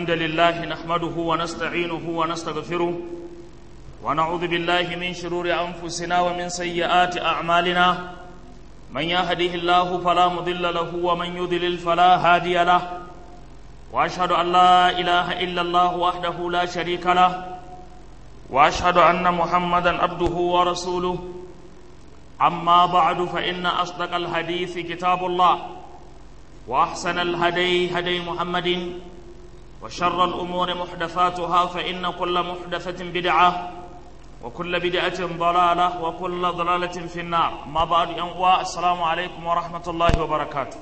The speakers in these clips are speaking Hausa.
الحمد لله نحمده ونستعينه ونستغفره ونعوذ بالله من شرور أنفسنا ومن سيئات أعمالنا من يهده الله فلا مضل له ومن يضلل فلا هادي له وأشهد أن لا إله إلا الله وحده لا شريك له وأشهد أن محمدا عبده ورسوله أما بعد فإن أصدق الحديث كتاب الله وأحسن الهدي هدي محمد وشر الأمور محدثاتها فإن كل محدثة بدعة وكل بدعة ضلالة وكل ضلالة في النار ما بعد أنواع السلام عليكم ورحمة الله وبركاته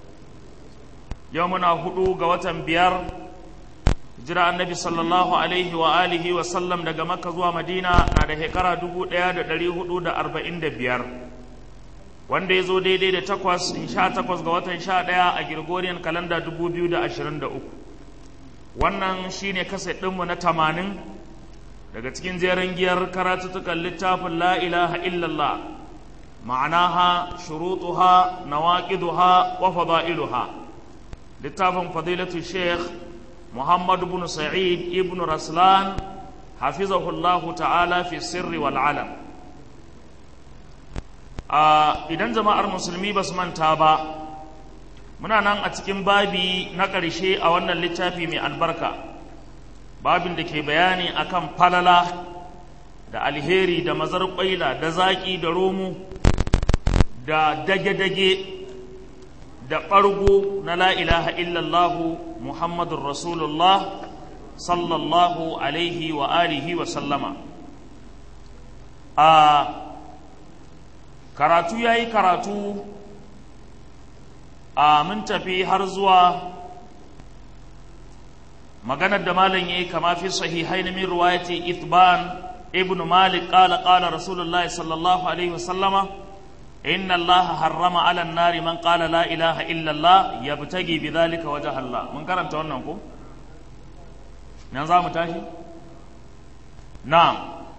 يومنا هدو قوة بيار جرى النبي صلى الله عليه وآله وسلم دقى مكة زوا مدينة نادى هكرا دقو ديا دلي هدو دا أربعين دا بيار wanda ya zo daidai da takwas in sha takwas ga watan sha ɗaya a Gregorian kalanda dubu biyu da ashirin da uku wannan shine kaset ɗinmu na tamanin daga cikin jerin giyar karatuttukan littafin la ilaha illallah ma'anaha shurutuha nawaqiduha wa fada'iluha littafin fadilatu sheikh muhammad ibn sa'id ibn raslan hafizahullahu ta'ala fi sirri wal alam idan jama'ar musulmi ba su manta ba muna nan a cikin babi na ƙarshe a wannan littafi mai albarka babin da ke bayani akan falala da alheri da mazar ƙwaila da zaƙi da romo da dage-dage da ɓargo na la ilaha illallahu muhammadun rasulullah sallallahu alaihi wa alihi wa sallama a karatu ya yi karatu a mun tafi har zuwa maganar da malam ya yi kama fi sahihai na min ruwayati ithban ibn malik qala qala rasulullahi sallallahu alaihi wasallama inna allaha harrama ala nari man qala la ilaha illa allah yabtagi bidhalika wajha allah mun karanta wannan ko nan za mu tashi na'am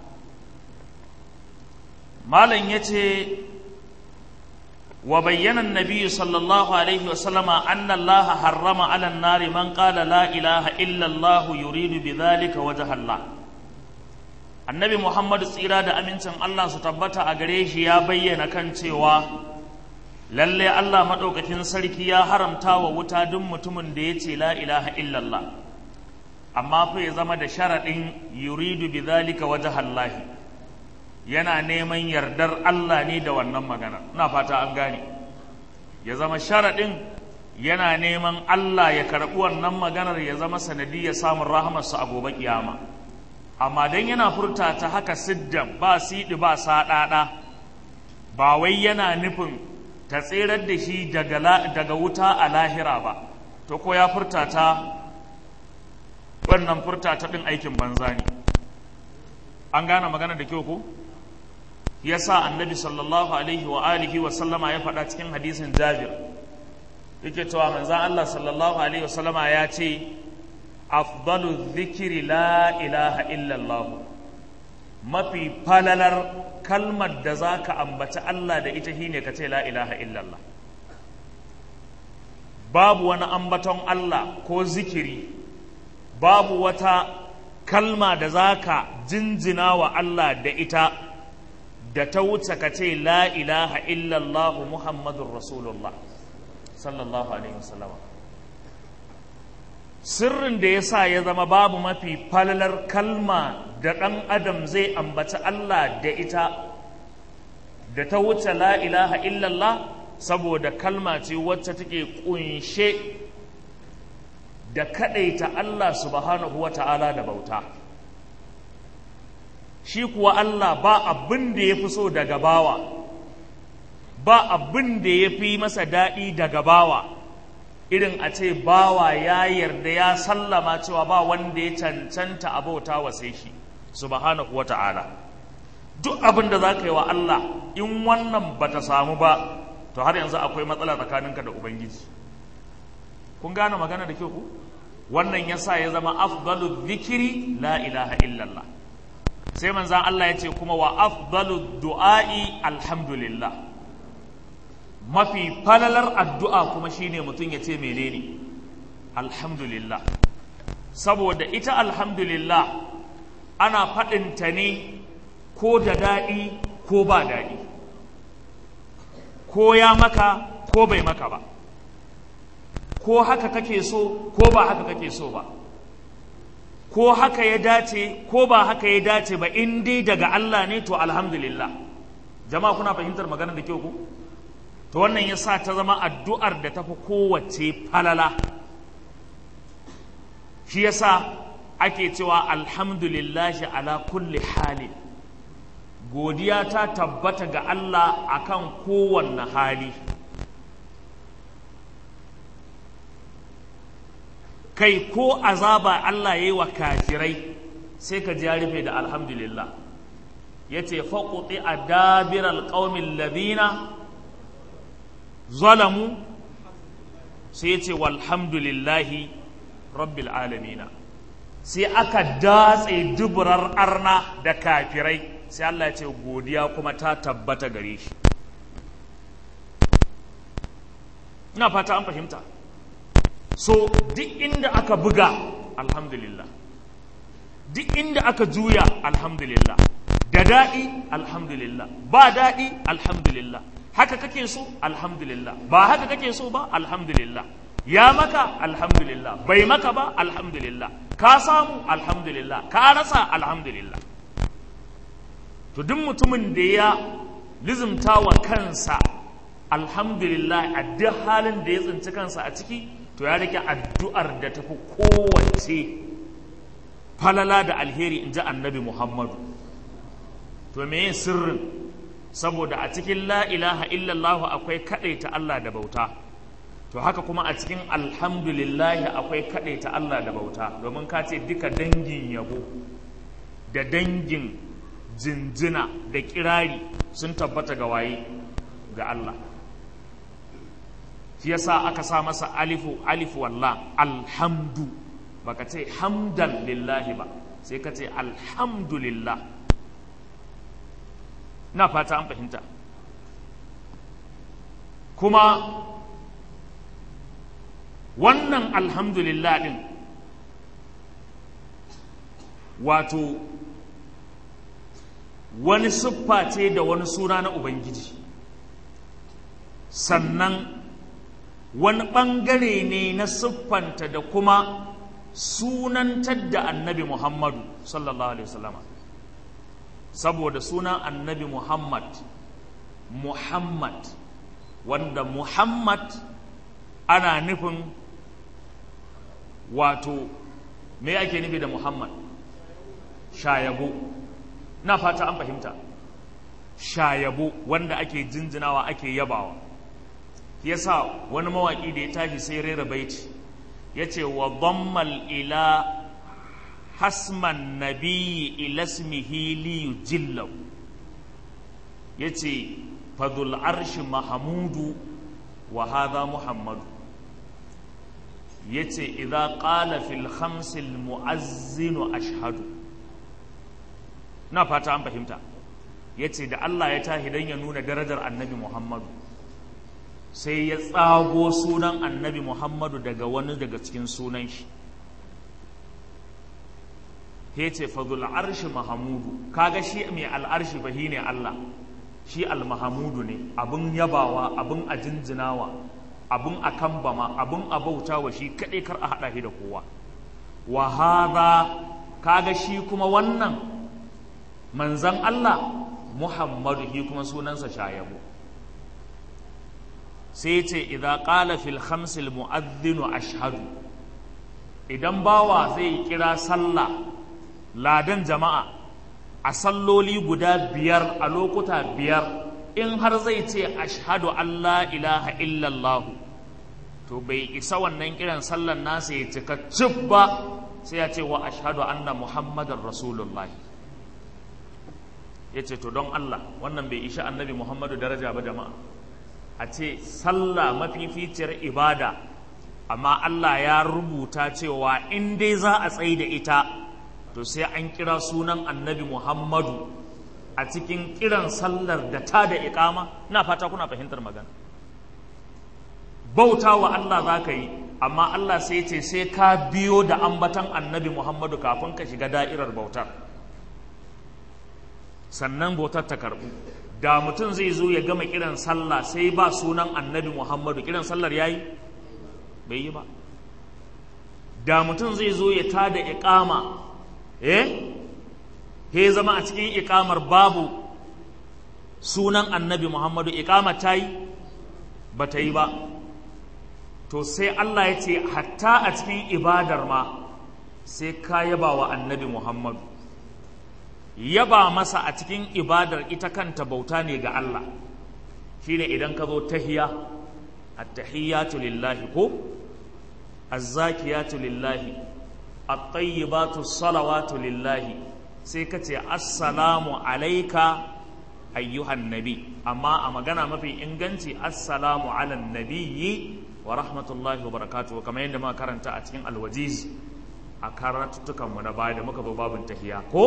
malam ya ce wa bayyana nabi sallallahu alaihi wasallama anna allaha harrama ala nari man qala la ilaha illa allah yuridu bidhalika wajha allah annabi muhammad tsira da amincin allah su tabbata a gare shi ya bayyana kan cewa lalle allah maɗaukakin sarki ya haramta wa wuta duk mutumin da ya ce la ilaha illallah amma fa ya zama da sharaɗin yuridu bidhalika wajha allahi yana neman yardar Allah ne da wannan magana ina fata an gane ya zama sharaɗin yana neman Allah ya karɓi wannan maganar ya zama sanadiyya samun rahamarsa a gobe kiyama amma dan yana furta ta haka siddan ba siɗi ba saɗaɗa ba wai yana nufin ta tserar da shi daga wuta a lahira ba to ko ya furta ta wannan furta ta ɗin aikin banza ne an gane magana da kyau ko? ya sa annabi sallallahu alaihi wa alihi wa sallama ya faɗa cikin hadisin jabir yake cewa manzan Allah sallallahu alaihi wa sallama ya ce afdalu zikiri la ilaha illallah mafi falalar kalmar da za ka ambaci Allah da ita shine ka ce la ilaha illallah babu wani ambaton Allah ko zikiri babu wata kalma da za ka jinjina wa Allah da ita da ta wuce ka ce la ilaha illallah muhammadun rasulullah sallallahu alaihi wasallam sirrin da ya sa ya zama babu mafi falalar kalma da ɗan adam zai ambaci Allah da ita da ta wuce la ilaha illallah saboda kalma ce wacce take kunshe da kaɗaita Allah subhanahu wa ta'ala da bauta shi kuwa Allah ba abin da ya fi so daga bawa ba abin da ya fi masa daɗi daga bawa irin a ce bawa ya yarda ya sallama cewa ba wanda ya cancanta abauta wa sai shi subhanahu wata'ala duk abin da za ka yi wa Allah in wannan ba ta samu ba to har yanzu akwai matsala tsakaninka da ubangiji kun gane magana da kyau ku wannan yasa ya zama afdalu zikiri la ilaha illallah sai manzan Allah ya ce kuma wa afdalu du'a'i alhamdulillah mafi falalar addu'a kuma shine mutum ya ce menene alhamdulillah saboda ita alhamdulillah ana faɗinta ne ko da daɗi ko ba daɗi ko ya maka ko bai maka ba ko haka kake so ko ba haka kake so ba ko haka ya dace ko ba haka ya dace ba in dai daga Allah ne to alhamdulillah jama'a kuna fahimtar maganar da kyau ku to wannan ya sa ta zama addu'ar da tafi kowace falala shi ya sa ake cewa alhamdulillahi ala kulli hali godiya ta tabbata ga Allah akan kowanne hali kai ko azaba Allah ya yi wa kafirai sai ka ji ya rufe da alhamdulillah ya ce faƙuɗi a dabirar ƙaumin labina zalamu sai ya ce walhamdulillahi rabbil alamina sai aka datse duburar arna da kafirai sai Allah ya ce godiya kuma ta tabbata gare shi ina fata an fahimta so duk inda aka buga alhamdulillah duk inda aka juya alhamdulillah da daɗi alhamdulillah ba daɗi alhamdulillah haka kake so alhamdulillah ba haka kake so ba alhamdulillah ya maka alhamdulillah bai maka ba alhamdulillah ka samu alhamdulillah ka rasa alhamdulillah to duk mutumin da ya lizimta wa kansa alhamdulillah a duk halin da ya tsinci kansa a ciki to ya rike addu'ar da tafi kowace falala da alheri in ji annabi muhammadu to me sirrin saboda a cikin la ilaha illallah akwai kaɗaita Allah da bauta to haka kuma a cikin alhamdulillah akwai kaɗaita Allah da bauta domin ka ce duka dangin yabo da dangin jinjina da kirari sun tabbata ga waye ga Allah shi yasa aka sa masa alifu alifu walla alhamdu baka ce hamdan lillahi ba sai ka ce alhamdulillah na fata an fahimta kuma wannan alhamdulillah din wato wani siffa ce da wani suna na ubangiji sannan wani ɓangare ne na siffanta da kuma sunantar da annabi muhammadu sallallahu alaihi wasallama saboda sunan annabi muhammad muhammad wanda muhammad ana nufin wato me ake nufi da muhammad shayabo na fata an fahimta shayabo wanda ake jinjinawa ake yabawa yasa wani mawaƙi da ya tashi sai rera baiti ya ce wa dhammal ila hasman nabiyyi ila ismihi li yujillahu ya ce fadul arshi mahamudu wa hadha muhammadu ya ce idha qala fil khamsil mu'azzinu ashhadu na fata an fahimta ya ce da Allah ya tahi don ya nuna darajar annabi Muhammadu sai ya tsago sunan annabi Muhammadu daga wani daga cikin sunan shi ya ce fadul arshi mahamudu kaga shi mai al'arshi fa ne Allah shi al-mahamudu ne abin yabawa abin a jinjinawa abin a kambama abin a bautawa shi kaɗai kar a haɗa shi da kowa wa hada kaga shi kuma wannan manzan Allah Muhammadu shi kuma sunansa shayabu sai ce idza qala fil khamsil mu'adhdhinu ashhadu idan bawa zai kira sallah ladan jama'a a salloli guda biyar a lokuta biyar in har zai ce ashhadu an la ilaha illallah to bai isa wannan kiran sallan nasa ya cika cif ba sai ya ce wa ashhadu anna muhammadar rasulullah ya ce to don Allah wannan bai isha annabi muhammadu daraja ba jama'a a ce sallah mafificiyar ibada amma Allah ya rubuta cewa in dai za a tsaye da ita to sai an kira sunan annabi muhammadu a cikin kiran sallar da ta da ikama ina fata kuna fahimtar magana bauta wa Allah za ka yi amma Allah sai ce sai ka biyo da ambatan annabi Muhammadu kafin ka shiga da'irar bautar sannan bautar ta karɓu da mutum zai zo ya gama kiran sallah sai ba sunan annabi Muhammadu kiran sallar yayi bai yi ba da mutum zai zo ya tada iqama eh he zama a cikin iqamar babu sunan annabi Muhammadu iqama ta yi ba ta yi ba to sai Allah ya ce hatta a cikin ibadar ma sai ka yaba wa annabi Muhammadu yaba masa a cikin ibadar ita kanta bauta ne ga Allah shine idan ka zo tahiya at-tahiyatu lillahi ko az-zakiyatu lillahi at-tayyibatu salawatu lillahi sai ka ce assalamu alayka ayyuhan nabi amma a magana mafi inganci assalamu ala nabiyyi wa rahmatullahi wa barakatuhu kamar yadda muka karanta a cikin alwajiz a karatuttukan mu na baya da muka zo babin tahiya ko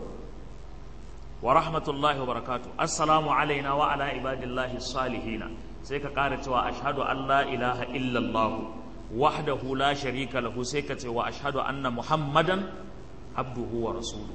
wa rahmatullahi wa barakatuhu assalamu alaina wa ala ibadillahi salihina sai ka kara cewa ashhadu an la ilaha illallah wahdahu la sharika lahu sai ka ce wa ashhadu anna muhammadan abduhu wa rasuluhu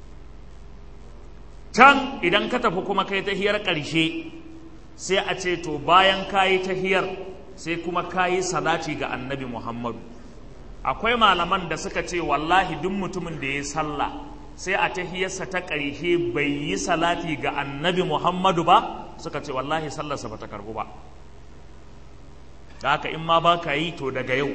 can idan ka tafi kuma kai tahiyar ƙarshe sai a ce to bayan kayi tahiyar sai kuma kayi salati ga annabi muhammadu akwai malaman da suka ce wallahi duk mutumin da ya sallah sai a tahiyarsa ta ƙarshe bai yi salati ga annabi muhammadu ba suka ce wallahi sallarsa ba ta karbu ba da haka in ma ba ka yi to daga yau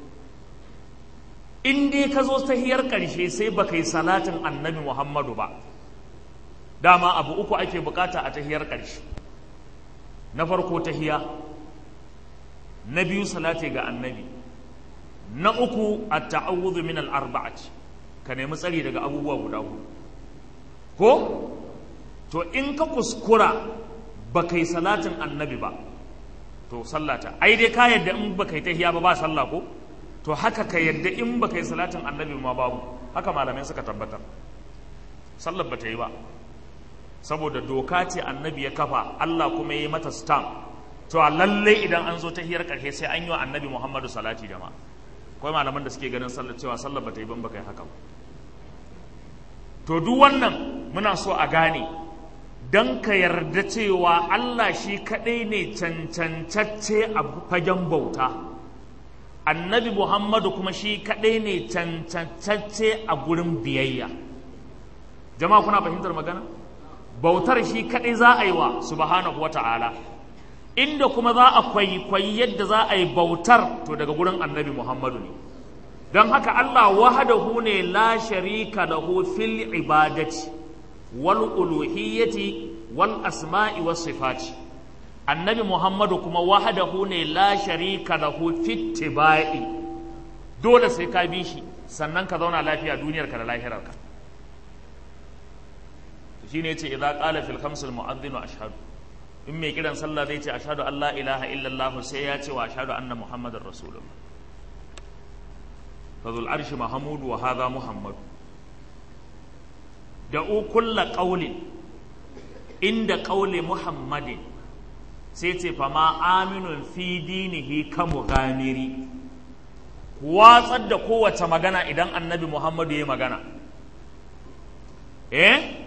in dai ka zo tahiyar ƙarshe sai ba ka yi salatin annabi muhammadu ba dama abu uku ake bukata a tahiyar ƙarshe na farko tahiya na biyu salati ga annabi na uku a ta'awudhu min al-arba'ati ka nemi tsari daga abubuwa guda hudu ko to in ka kuskura ba kai salatin annabi ba to sallata ai dai ka yadda in ba kai tahiya ba ba sallah ko to haka ka yadda in ba kai salatin annabi ma babu haka malamai suka tabbatar sallar ba ta yi ba saboda doka ce annabi ya kafa Allah kuma ya yi mata stamp to lalle idan an zo ta hiyar karshe sai an yi wa annabi Muhammadu salati da ma akwai malaman da suke ganin sallar cewa sallar ba ta yi ban ba kai haka to duk wannan muna so a gane don ka yarda cewa Allah shi kaɗai ne cancantacce a fagen bauta annabi Muhammadu kuma shi kaɗai ne cancantacce a gurin biyayya jama'a kuna fahimtar magana? bautar shi kaɗai za a yi wa subhanahu wata'ala inda kuma za a kwaikwayi yadda za a yi bautar to daga gurin annabi muhammadu ne don haka allah wahadahu ne la sharika lahu fil ibadati wal uluhiyyati wal asma'i was sifati annabi muhammadu kuma wahadahu ne la sharika lahu fit tibai dole sai ka bi shi sannan ka zauna lafiya duniyarka da lahirarka shine yace idza qala fil khams al mu'adhdhin ashhadu in mai kiran sallah zai ce ashhadu an la ilaha illallah sai ya ce wa ashhadu anna muhammadar rasulullah fadhul arshi mahmud wa hadha muhammad da'u kulla qawlin inda qawli muhammadin sai ce fa ma aminun fi dinihi ka mughamiri watsar da kowace magana idan annabi muhammadu ya magana eh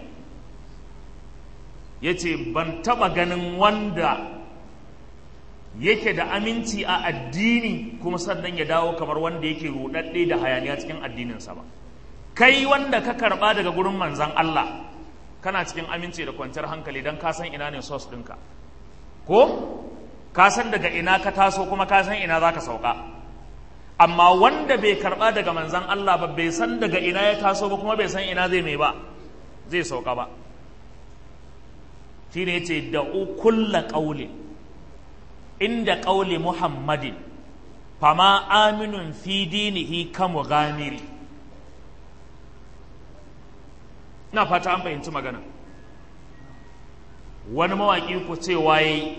ya ce ban taɓa ganin wanda yake da aminci a addini kuma sannan ya dawo kamar wanda yake ruɗaɗɗe da hayaniya cikin addininsa ba kai wanda ka karɓa daga gurin manzan Allah kana cikin aminci da kwanciyar hankali don ka san ina ne sos ɗinka ko ka san daga ina ka taso kuma ka san ina za ka sauka amma wanda bai karɓa daga manzan Allah ba bai san daga ina ya taso ba kuma bai san ina zai mai ba zai sauka ba shi ne ce da kulla ƙauli inda ƙauli muhammadin fama aminun fi dinihi kamu gamiri na fata an fahimci magana wani mawaƙi ku ce waye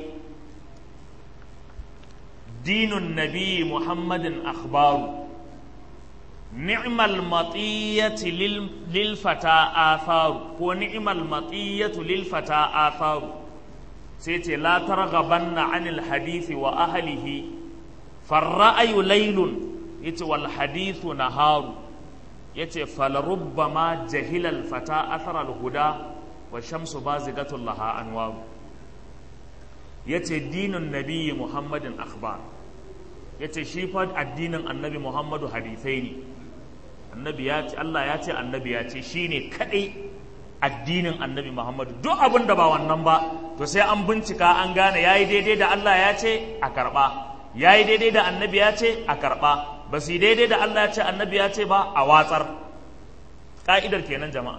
dinun nabi muhammadin akhbaru ni'mal matiyati lil fata atharu ko ni'mal matiyatu lil fata atharu sai ce la targhabanna anil hadisi wa ahlihi farra'ayu laylun yace wal hadithu naharu yace falarubbama jahilal fata athara al huda wa shamsu bazigatul laha anwaru yace dinin nabiyyi muhammadin akhbar yace shi fa addinin annabi muhammadu hadisai ne annabi ya ce Allah ya ce annabi ya ce shine kadai addinin annabi muhammadu duk abin da ba wannan ba to sai an bincika an gane yayi daidai da Allah ya ce a karba yayi daidai da annabi ya ce a karba ba su daidai da Allah ya ce annabi ya ce ba a watsar ka'idar kenan jama'a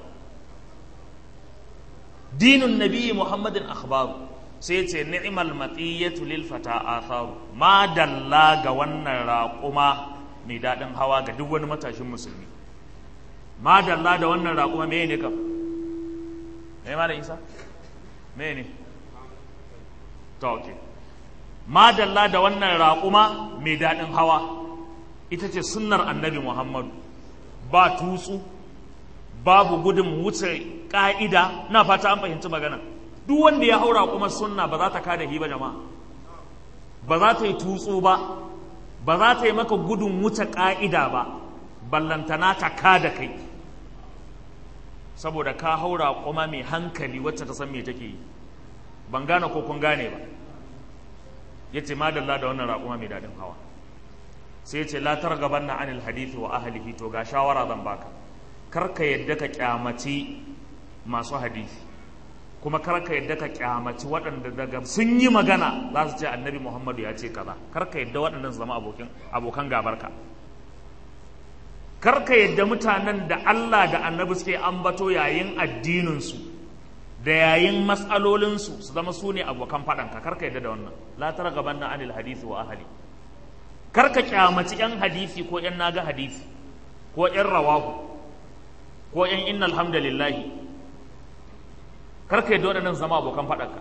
dinun nabiyyi muhammadin akhbaru sai ce ni'mal matiyatu lil fata atharu ma dalla ga wannan raƙuma mai daɗin hawa ga duk wani matashin musulmi ma dalla da wannan raƙuma me ne kam me ma da isa me ne to okay ma dalla da wannan raƙuma mai daɗin hawa ita ce sunnar annabi muhammadu ba tutsu babu gudun wuce ƙa'ida na fata an fahimci magana duk wanda ya haura kuma sunna ba za ta kada hi ba jama'a ba za ta yi tutsu ba ba za ta yi maka gudun wuce ƙa'ida ba ballantana ta kada kai saboda ka haura kuma mai hankali wacce ta san me take yi ban gane ko kun gane ba ya ce madalla da wannan raƙuma mai daɗin hawa sai ya ce la targaban na anil hadithi wa ahlihi to ga shawara zan baka kar ka yadda ka kyamaci masu hadisi kuma kar ka yadda ka kyamaci waɗanda daga sun yi magana za su ce annabi muhammadu ya ce kaza kar ka yadda waɗannan su zama abokin abokan gabarka kar ka yadda mutanen da Allah da annabi suke ambato yayin addininsu da yayin matsalolinsu su zama su ne abokan faɗanka kar ka yadda da wannan la tara gaban na anil hadisi wa ahali kar ka kyamaci yan hadisi ko yan naga hadisi ko yan rawahu ko yan innal hamdalillahi kar ka yadda waɗannan zama abokan faɗanka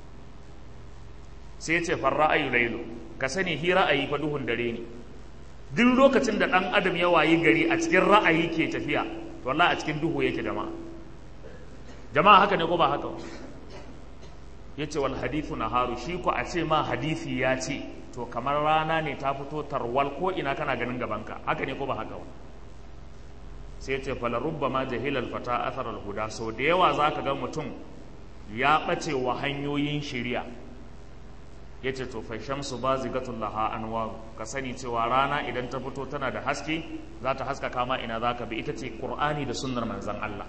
sai ya ce farra ayu lailu ka sani hi ra'ayi fa duhun dare ne duk lokacin da ɗan adam ya wayi gari a cikin ra'ayi ke tafiya to wallahi a cikin duhu yake jama'a jama'a haka ne ko ba haka yace wal hadithu naharu shi ko a ce ma hadisi ya ce to kamar rana ne ta fito tarwal ko ina kana ganin gabanka haka ne ko ba haka ba sai ce fala rubbama jahilal fata athar al huda so da yawa zaka ga mutum ya bace wa hanyoyin shari'a ya ce to shamsu ba zigatun laha anwaru ka sani cewa rana idan ta fito tana da haske za ta haska kama ina za ka bi ita ce ƙur'ani da sunnar manzan Allah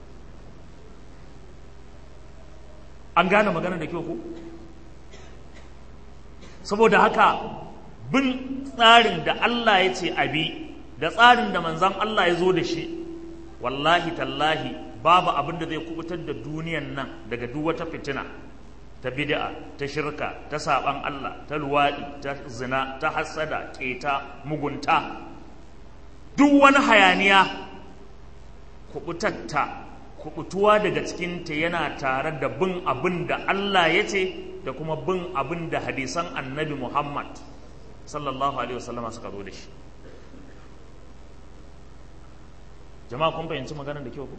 an gane magana da kyau ku saboda haka bin tsarin da Allah ya ce abi da tsarin da manzan Allah ya zo da shi wallahi tallahi babu abin da zai kubutar da duniyan nan daga duk wata fitina ta bid'a ta shirka ta saban Allah ta luwaɗi ta zina ta hassada keta mugunta duk wani hayaniya kubutatta kubutuwa daga cikinta yana tare da bin abin da Allah ya ce da kuma bin abin da hadisan annabi Muhammad sallallahu alaihi wasallama suka zo da shi jama'a kun fahimci maganar da kyau ku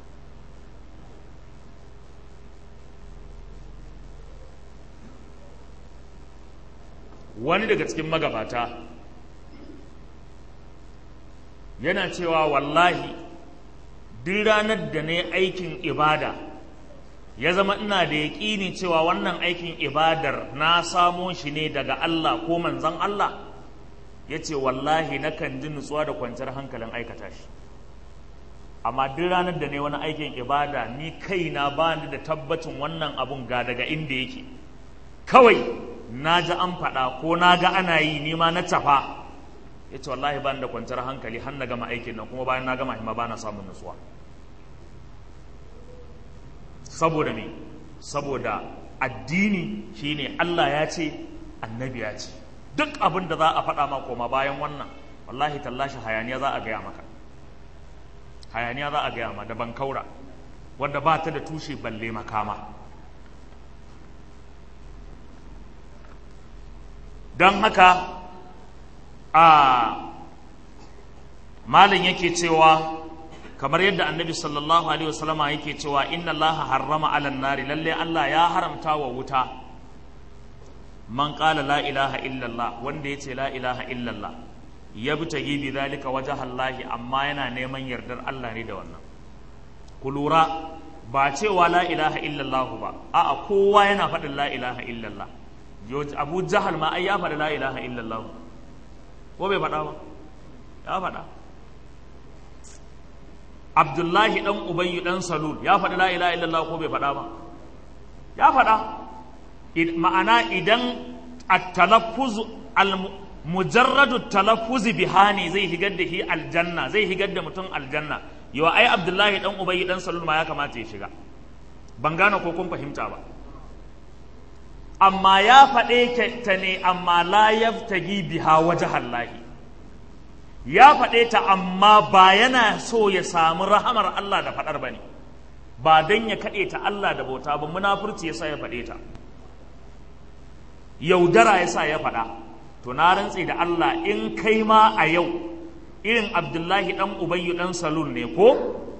wani daga cikin magabata yana cewa wallahi duk ranar da na yi aikin ibada ya zama ina da yaƙini cewa wannan aikin ibadar na samo shi ne daga Allah ko manzan Allah ya ce wallahi nakan ji nutsuwa da kwanciyar hankalin aikata shi amma duk ranar da ne wani aikin ibada ni kaina ba ni da tabbacin wannan abun ga daga inda yake kawai na ji an faɗa ko na ga ana yi ni ma na tafa ya ce wallahi ba da kwanciyar hankali har na gama aikin nan kuma bayan na gama hima ba na samun nutsuwa saboda me saboda addini shine Allah ya ce annabi ya ce duk abin da za a faɗa ma koma bayan wannan wallahi tallashi hayaniya za a gaya maka hayaniya za a gaya ma da bankaura wadda ba ta da tushe balle makama don haka a malin yake cewa kamar yadda annabi sallallahu alaihi wasallama yake cewa inna Allah harrama alan nari lalle Allah ya haramta wa wuta man qala la ilaha illallah wanda yace la ilaha illallah yabtagi bi zalika wajha Allah amma yana neman yardar Allah ne da wannan ku lura ba cewa la ilaha illallah ba a'a kowa yana faɗin la ilaha illallah Abu Jahal ma ai ya faɗi la ilaha illallah ko bai faɗa ba ya faɗa Abdullahi dan Ubayy dan Salul ya faɗi la ilaha illallah ko bai faɗa ba ya faɗa ma'ana idan at-talaffuz al-mujarradu talaffuz bihani zai higar da shi aljanna zai higar da mutum aljanna yau ai Abdullahi dan Ubayy dan Salul ma ya kamata ya shiga ban gane ko kun fahimta ba amma ya faɗe ta ne amma la yaftagi biha wajhallahi ya faɗe ta amma ba yana so ya samu rahamar Allah da faɗar ba ne ba don ya kaɗe ta Allah da bauta ba munafurci ya sa ya faɗe ta yaudara ya sa ya faɗa to na rantse da Allah in kai ma a yau irin Abdullahi ɗan Ubayyu ɗan Salul ne ko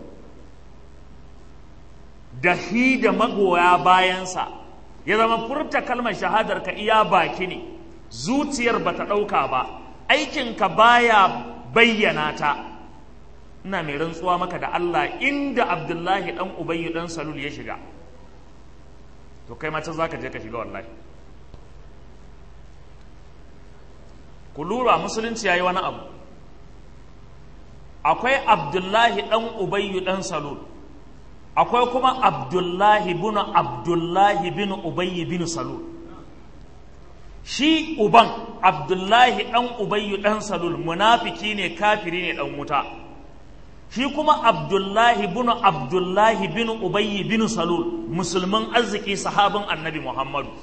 da hi da magoya bayansa ya zama furta kalmar shahadar ka iya baki ne zuciyar bata ɗauka ba aikinka baya bayyana ta ina mai rantsuwa maka da Allah inda Abdullahi dan Ubayyu dan Salul ya shiga to kai mace zaka je ka shiga wallahi ku lura musulunci yayi wani abu akwai Abdullahi dan Ubayyu dan Salul akwai kuma Abdullahi bin Abdullahi bin Ubayy bin Salul shi uban abdullahi ɗan ubayyu ɗan salul munafiki ne kafiri ne ɗan wuta shi kuma abdullahi bin abdullahi bin ubayyi bin salul musulmin arziki sahabin annabi muhammadu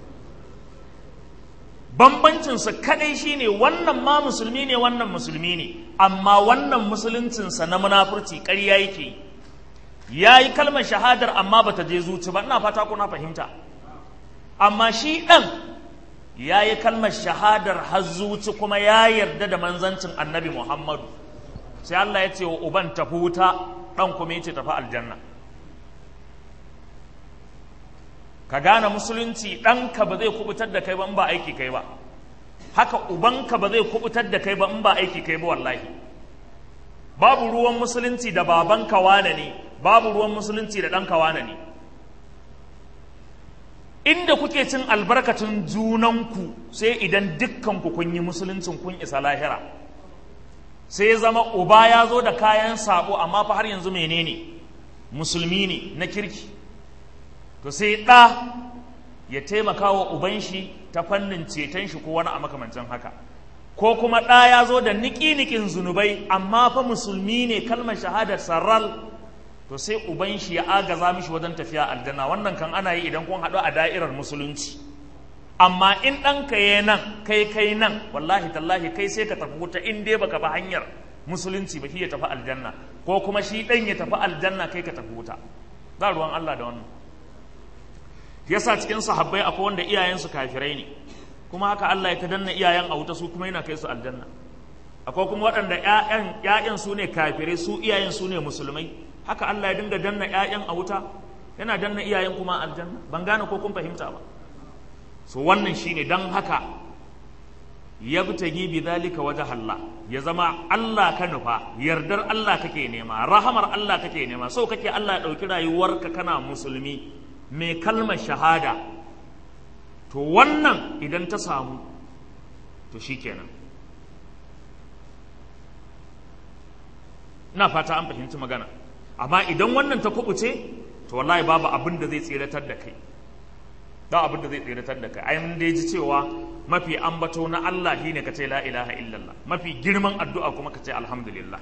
bambancinsa kadai shine wannan ma musulmi ne wannan musulmi ne amma wannan musuluncinsa na munafurci ƙarya yake ya yi kalmar shahadar amma bata je zuci ba ina fata kuna fahimta amma shi ɗan ya yi kalmar shahadar hazzuci kuma ya yarda da manzancin annabi Muhammadu sai Allah ya ce wa uban tafi wuta ɗan kuma ya ce tafi aljanna ka gane musulunci ɗanka ba zai kubutar da kai ba in ba aiki kai ba haka ubanka ba zai kubutar da kai ba in ba aiki kai ba wallahi babu ruwan musulunci da babanka wane ne babu ruwan musulunci da ɗanka wane ne inda kuke cin albarkacin junanku sai idan dukkanku kun yi musuluncin kun isa lahira sai ya zama uba ya zo da kayan sabo amma fa har yanzu menene musulmi ne na kirki to sai ɗa ya taimaka wa uban shi ta fannin ceton shi ko wani a makamancin haka ko kuma ɗa ya zo da niki-nikin zunubai amma fa musulmi ne kalmar shahadar sarral to sai uban shi ya agaza mishi wajen tafiya aljanna wannan kan ana yi idan kun haɗu a da'irar musulunci amma in ɗanka ya nan kai kai nan wallahi tallahi kai sai ka tafi wuta in dai baka ba hanyar musulunci ba shi ya tafi aljanna ko kuma shi ɗan ya tafi aljanna kai ka tafi wuta ba ruwan Allah da wannan yasa cikin sahabbai akwai wanda iyayensu kafirai ne kuma haka Allah ya ta danna iyayen a wuta su kuma yana kai su aljanna akwai kuma waɗanda ƴaƴan ƴaƴan su ne kafirai su iyayen su ne musulmai haka Allah ya dinga danna ƴaƴan a wuta yana danna iyayen kuma aljanna ban gane ko kun fahimta ba so wannan shine dan haka yabtagi bi dhalika wajh Allah ya zama Allah ka nufa yardar Allah kake nema rahamar Allah kake nema so kake Allah ya dauki rayuwarka kana musulmi mai kalmar shahada to wannan idan ta samu to shikenan ina fata an fahimci magana amma idan wannan ta kubuce to wallahi babu abin da zai tseratar da kai ba abin da zai tseratar da kai ai mun dai ji cewa mafi ambato na Allah shine ka ce la ilaha illallah mafi girman addu'a kuma ka ce alhamdulillah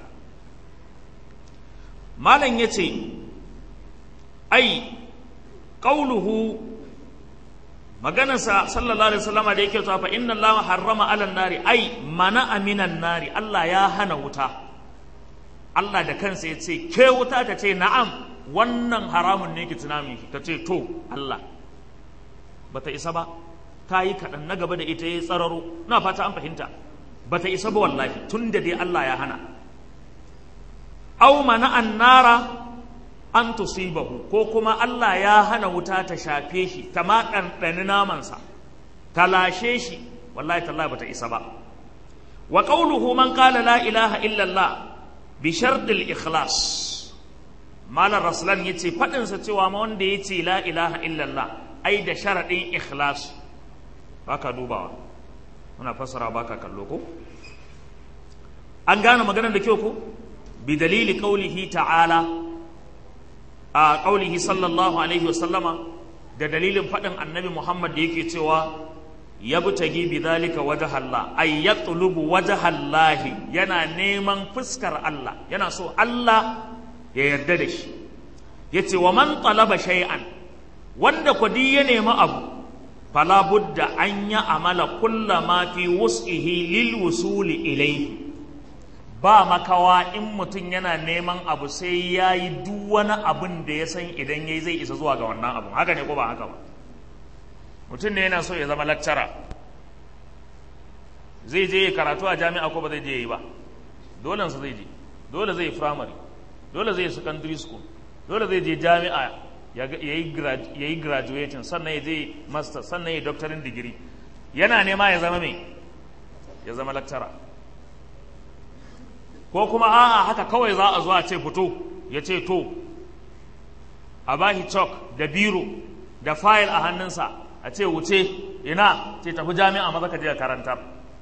malam yace ai qauluhu maganarsa sallallahu alaihi wasallam da yake cewa fa inna allaha harrama ala nari ai mana aminan nari Allah ya hana wuta Allah da kansa ya ce ke wuta ta ce na'am wannan haramun ne ki tunami ta ce to Allah bata isa ba ta yi kaɗan na gaba da ita ya tsararo na fata an fahimta bata isa ba wallahi tun da dai Allah ya hana au mana annara an tusibahu ko kuma Allah ya hana wuta ta shafe shi ta ma ɗanɗani namansa ta lashe shi wallahi tallahi bata isa ba wa qawluhu man qala la ilaha illa Allah bi shartil ikhlas malar rasulan yace fadin sa cewa ma wanda yace la ilaha illa Allah ai da sharadin ikhlas baka dubawa muna fassara baka kallo ko an gane maganar da kyau ko bi dalili qaulihi ta'ala a qaulihi sallallahu alaihi wa sallama da dalilin fadin annabi Muhammad da yake cewa yabtagi bi dhalika wajha Allah ay yatlubu wajha Allah yana neman fuskar Allah yana so Allah ya yarda da shi yace wa man talaba shay'an wanda kwadi ya nemi abu fala budda an ya amala kullama fi wus'ihi lil wusuli ilayhi ba makawa in mutum yana neman abu sai ya yi duk wani abin da ya san idan ya yi zai isa zuwa ga wannan abun haka ne ko ba haka ba mutum ne yana so ya zama lakcara zai je karatu a jami'a ko ba zai je yi ba dole su zai je dole zai yi primary dole zai yi secondary school dole zai je jami'a ya yi graduating sannan ya je master sannan ya yi doctorin digiri yana nema ya zama mai ya zama lakcara ko kuma a'a haka kawai za a zo a ce fito ya ce to a bashi chalk da biro da fayil a hannunsa a ce wuce ina ce tafi jami'a maza ka je ka karantar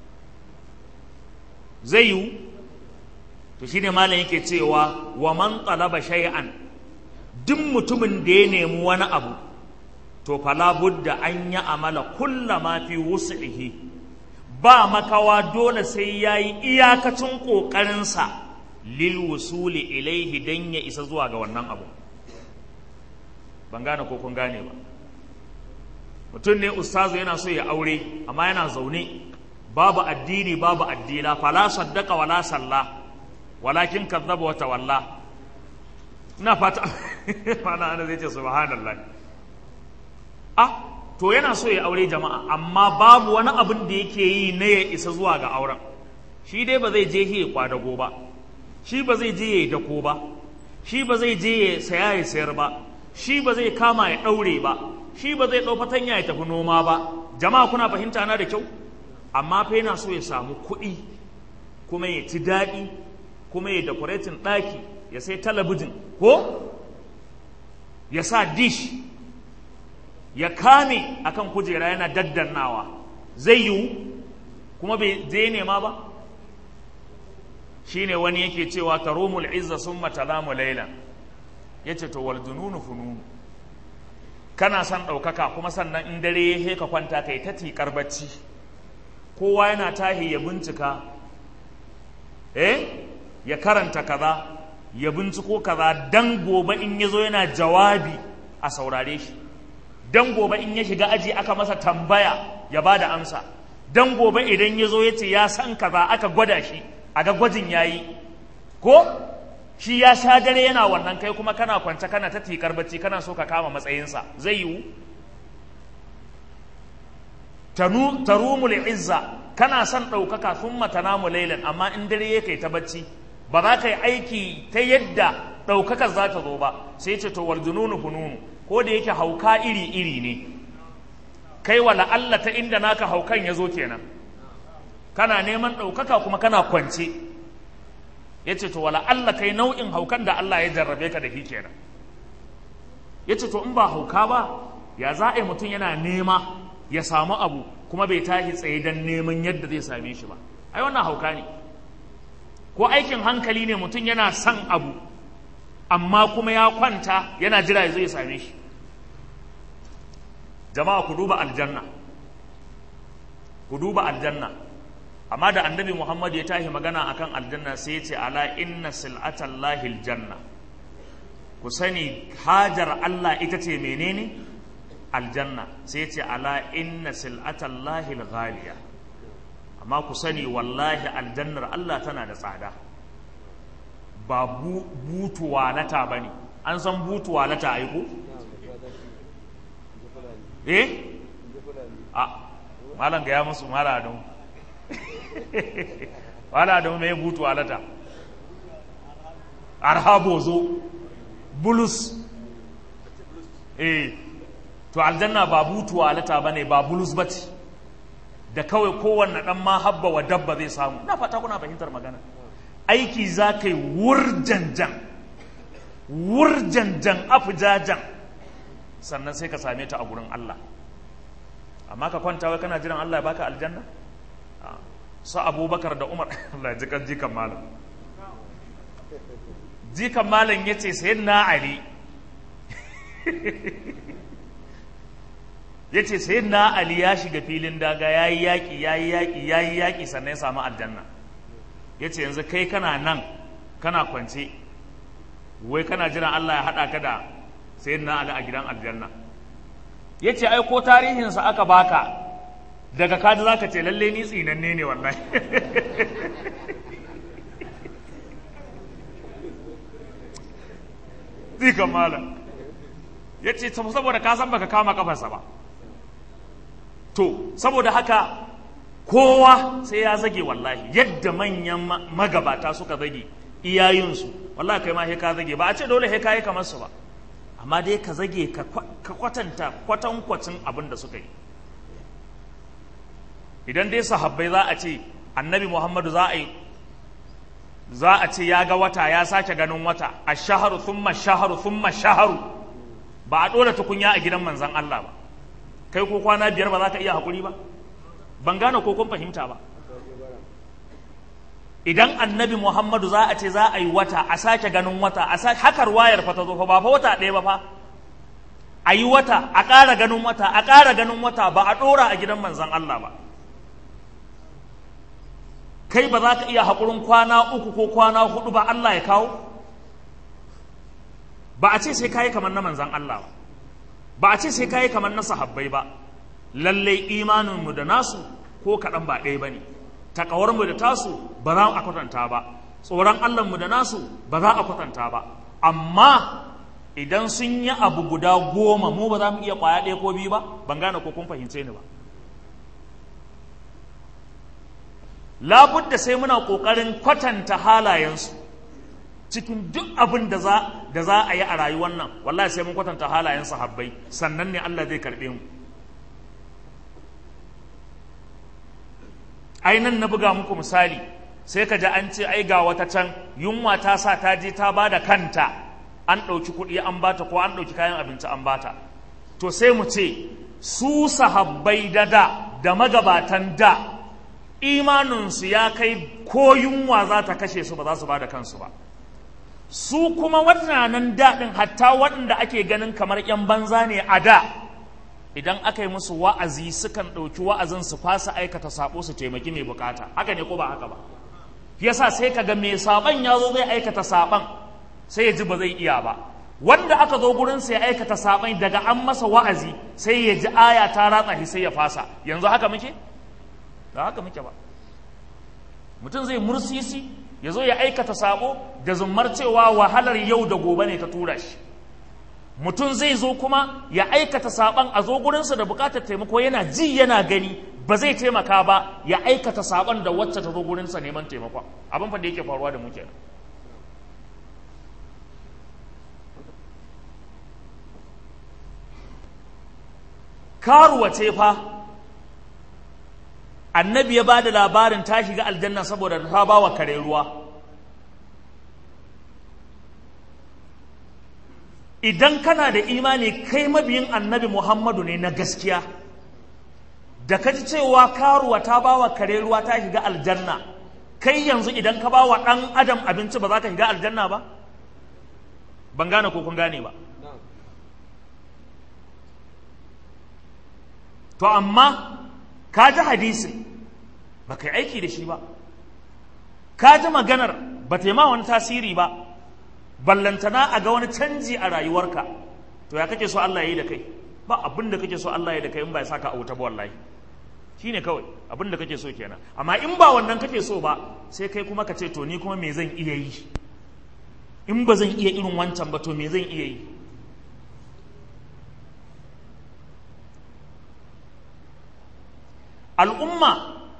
zai yiwu to shine malam yake cewa wa man talaba shay'an duk mutumin da ya nemi wani abu to fala budda an yi amala kullama fi wus'ihi ba makawa dole sai ya yi iyakacin ƙoƙarinsa lil wusuli ilaihi don ya isa zuwa ga wannan abu ban gane ko kun gane ba mutum ne ustazu yana so ya aure amma yana zaune babu addini babu addila fala saddaka wala salla walakin kazzaba wa tawalla ina fata mana ana zai ce subhanallah ah to yana so ya aure jama'a amma babu wani abin da yake yi na ya isa zuwa ga auren shi dai ba zai je ya kwadago ba shi ba zai je ya yi dako ba shi ba zai je ya saya ya sayar ba shi ba zai kama ya ɗaure ba shi ba zai ɗau fatanya ya tafi noma ba jama'a kuna fahimta na da kyau amma fa yana so ya samu kuɗi kuma ya ci daɗi kuma ya decorating ɗaki ya sai talabijin ko ya sa dish ya kame akan kujera yana daddannawa zai yiwu kuma bai zai nema ba shine wani yake cewa tarumul izza summa talamu laylan yace to wal jununu fununu kana son ɗaukaka kuma sannan in dare ya heka kwanta kai ta tikar bacci kowa yana tahi ya bincika eh ya karanta kaza ya binciko kaza dan gobe in yazo yana jawabi a saurare shi dan gobe in ya shiga aji aka masa tambaya ya ba da amsa dan gobe idan ya zo ya ce ya san kaza aka gwada shi a ga gwajin ya yi ko shi ya sha dare yana wannan kai kuma kana kwance kana ta tikar bacci kana so ka kama matsayinsa zai yiwu tarumul izza kana son ɗaukaka sun matanamu lailan amma in dare ya kai ta bacci ba za ka yi aiki ta yadda ɗaukakar za ta zo ba sai ce to wal jununu fununu ko da yake hauka iri-iri ne kai wa la'alla ta inda naka haukan ya zo kenan kana neman ɗaukaka kuma kana kwance ya ce to wa la'alla kai nau'in haukan da Allah ya jarrabe ka da shi kenan ya ce to in ba hauka ba ya za a yi mutum yana nema ya samu abu kuma bai tashi tsaye don neman yadda zai same shi ba ai wannan hauka ne ko aikin hankali ne mutum yana son abu amma kuma ya kwanta yana jira ya zo ya same shi jama'a ku duba aljanna ku duba aljanna amma da annabi muhammad ya tashi magana akan aljanna sai ya ce ala inna sil'atallahi aljanna ku sani hajar allah ita ce menene aljanna sai ya ce ala inna sil'atallahi alghaliya amma ku sani wallahi aljannar allah tana da tsada ba butuwalata ba ne an san butuwalata aiko? eh? a malam ga ya musu mara don wala don mai butuwalata arhabo zo bulus eh to aljanna ba butuwalata ba ne ba bulus ba ce da kawai kowanne ɗan ma habba wa dabba zai samu na fata kuna fahimtar magana aiki za ka yi wurjanjan wurjanjan afujajan sannan sai ka same ta a gurin Allah amma ka kwanta wai kana jiran Allah ya baka aljanna su abubakar da umar Allah ji kan jikan malam jikan malam ya ce sayin na ali ya ce sayin na ali ya shiga filin daga ya yi yaƙi ya yi yaƙi ya yi yaƙi sannan ya samu aljanna ya ce yanzu kai kana nan kana kwance wai kana jiran Allah ya haɗa ka da sayin na ali a gidan aljanna ya ce ai ko tarihinsa aka baka daga kaji za ka ce lalle ni tsinanne ne wallahi zikan malam ya ce saboda ka san baka kama kafarsa ba to saboda haka kowa sai ya zage wallahi yadda manyan magabata suka zage iyayensu wallahi kai ma he ka zage ba a ce dole he ka yi kamar su ba amma dai ka zage ka kwatanta kwatankwacin abin da suka yi idan dai sahabbai za a ce annabi muhammadu za a yi za a ce ya ga wata ya sake ganin wata a shaharu thumma shaharu thumma shaharu ba a ɗora tukunya a gidan manzan Allah ba kai ko kwana biyar ba za ka iya haƙuri ba ban gane ko kun fahimta ba idan annabi muhammadu za a ce za a yi wata a sake ganin wata a sake hakar wayar fa ta zo fa ba fa wata ɗaya ba fa a yi wata a ƙara ganin wata a ƙara ganin wata ba a ɗora a gidan manzan Allah ba kai ba za ka iya haƙurin kwana uku ko kwana hudu ba Allah ya kawo ba a ce sai kayi kamar na manzan Allah ba ba a ce sai kayi kamar na sahabbai ba lallai imaninmu da nasu ko kaɗan ba ɗaya ba ne takawarmu da tasu ba za a kwatanta ba tsoron Allahnmu da nasu ba za a kwatanta ba amma idan sun yi abu guda goma mu ba za mu iya ƙwaya ɗaya ko biyu ba ban gane ko kun fahimce ni ba labudda sai muna ƙoƙarin kwatanta halayensu cikin duk abin da za da za a yi a rayuwar nan wallahi sai mun kwatanta halayen sahabbai sannan ne Allah zai karɓe mu ai nan na buga muku misali sai ka ji an ce ai ga wata can yunwa ta sa ta je ta bada kanta an ɗauki kuɗi an bata ko an ɗauki kayan abinci an bata to sai mu ce su sahabbai da da da magabatan da imaninsu ya kai ko yunwa za ta kashe su ba za su ba da kansu ba su kuma waɗannan daɗin hatta waɗanda ake ganin kamar 'yan banza ne a da idan aka yi musu wa'azi sukan ɗauki wa'azin su fasa aikata saɓo su taimaki mai bukata haka ne ko ba haka ba yasa sai ka ga mai saɓon ya zo zai aikata saɓon sai ya ji ba zai iya ba wanda aka zo gurin sai ya aikata saɓon daga an masa wa'azi sai ya ji aya ta ratsa shi sai ya fasa yanzu haka muke ba haka muke ba mutum zai mursisi ya zo ya aikata sabo da zummar cewa wahalar yau da gobe ne ta tura shi mutum zai zo kuma ya aikata saban a zo gurinsa da bukatar taimako yana ji yana gani ba zai taimaka ba ya aikata saban da wacce ta zo gurinsa neman taimako abin fa da yake faruwa da mu kenan karuwa ce fa annabi ya ba da labarin ta shiga aljanna saboda ta ba wa kare ruwa idan kana da imani kai mabiyin annabi muhammadu ne na gaskiya da ka ji cewa karuwa ta ba wa kare ruwa ta shiga aljanna kai yanzu idan ka ba wa ɗan adam abinci ba za ka shiga aljanna ba ban gane ko kun gane ba to amma ka ji hadisin ba ka yi aiki da shi ba ka ji maganar ba ta yi ma wani tasiri ba ballantana a ga wani canji a rayuwarka to ya kake so Allah ya yi da kai ba abin da kake so Allah ya yi da kai in ba ya saka a wuta ba wallahi shi ne kawai abin da kake so kenan amma in ba wannan kake so ba sai kai kuma ka ce to ni kuma me zan iya yi in ba zan iya irin wancan ba to me zan iya yi al'umma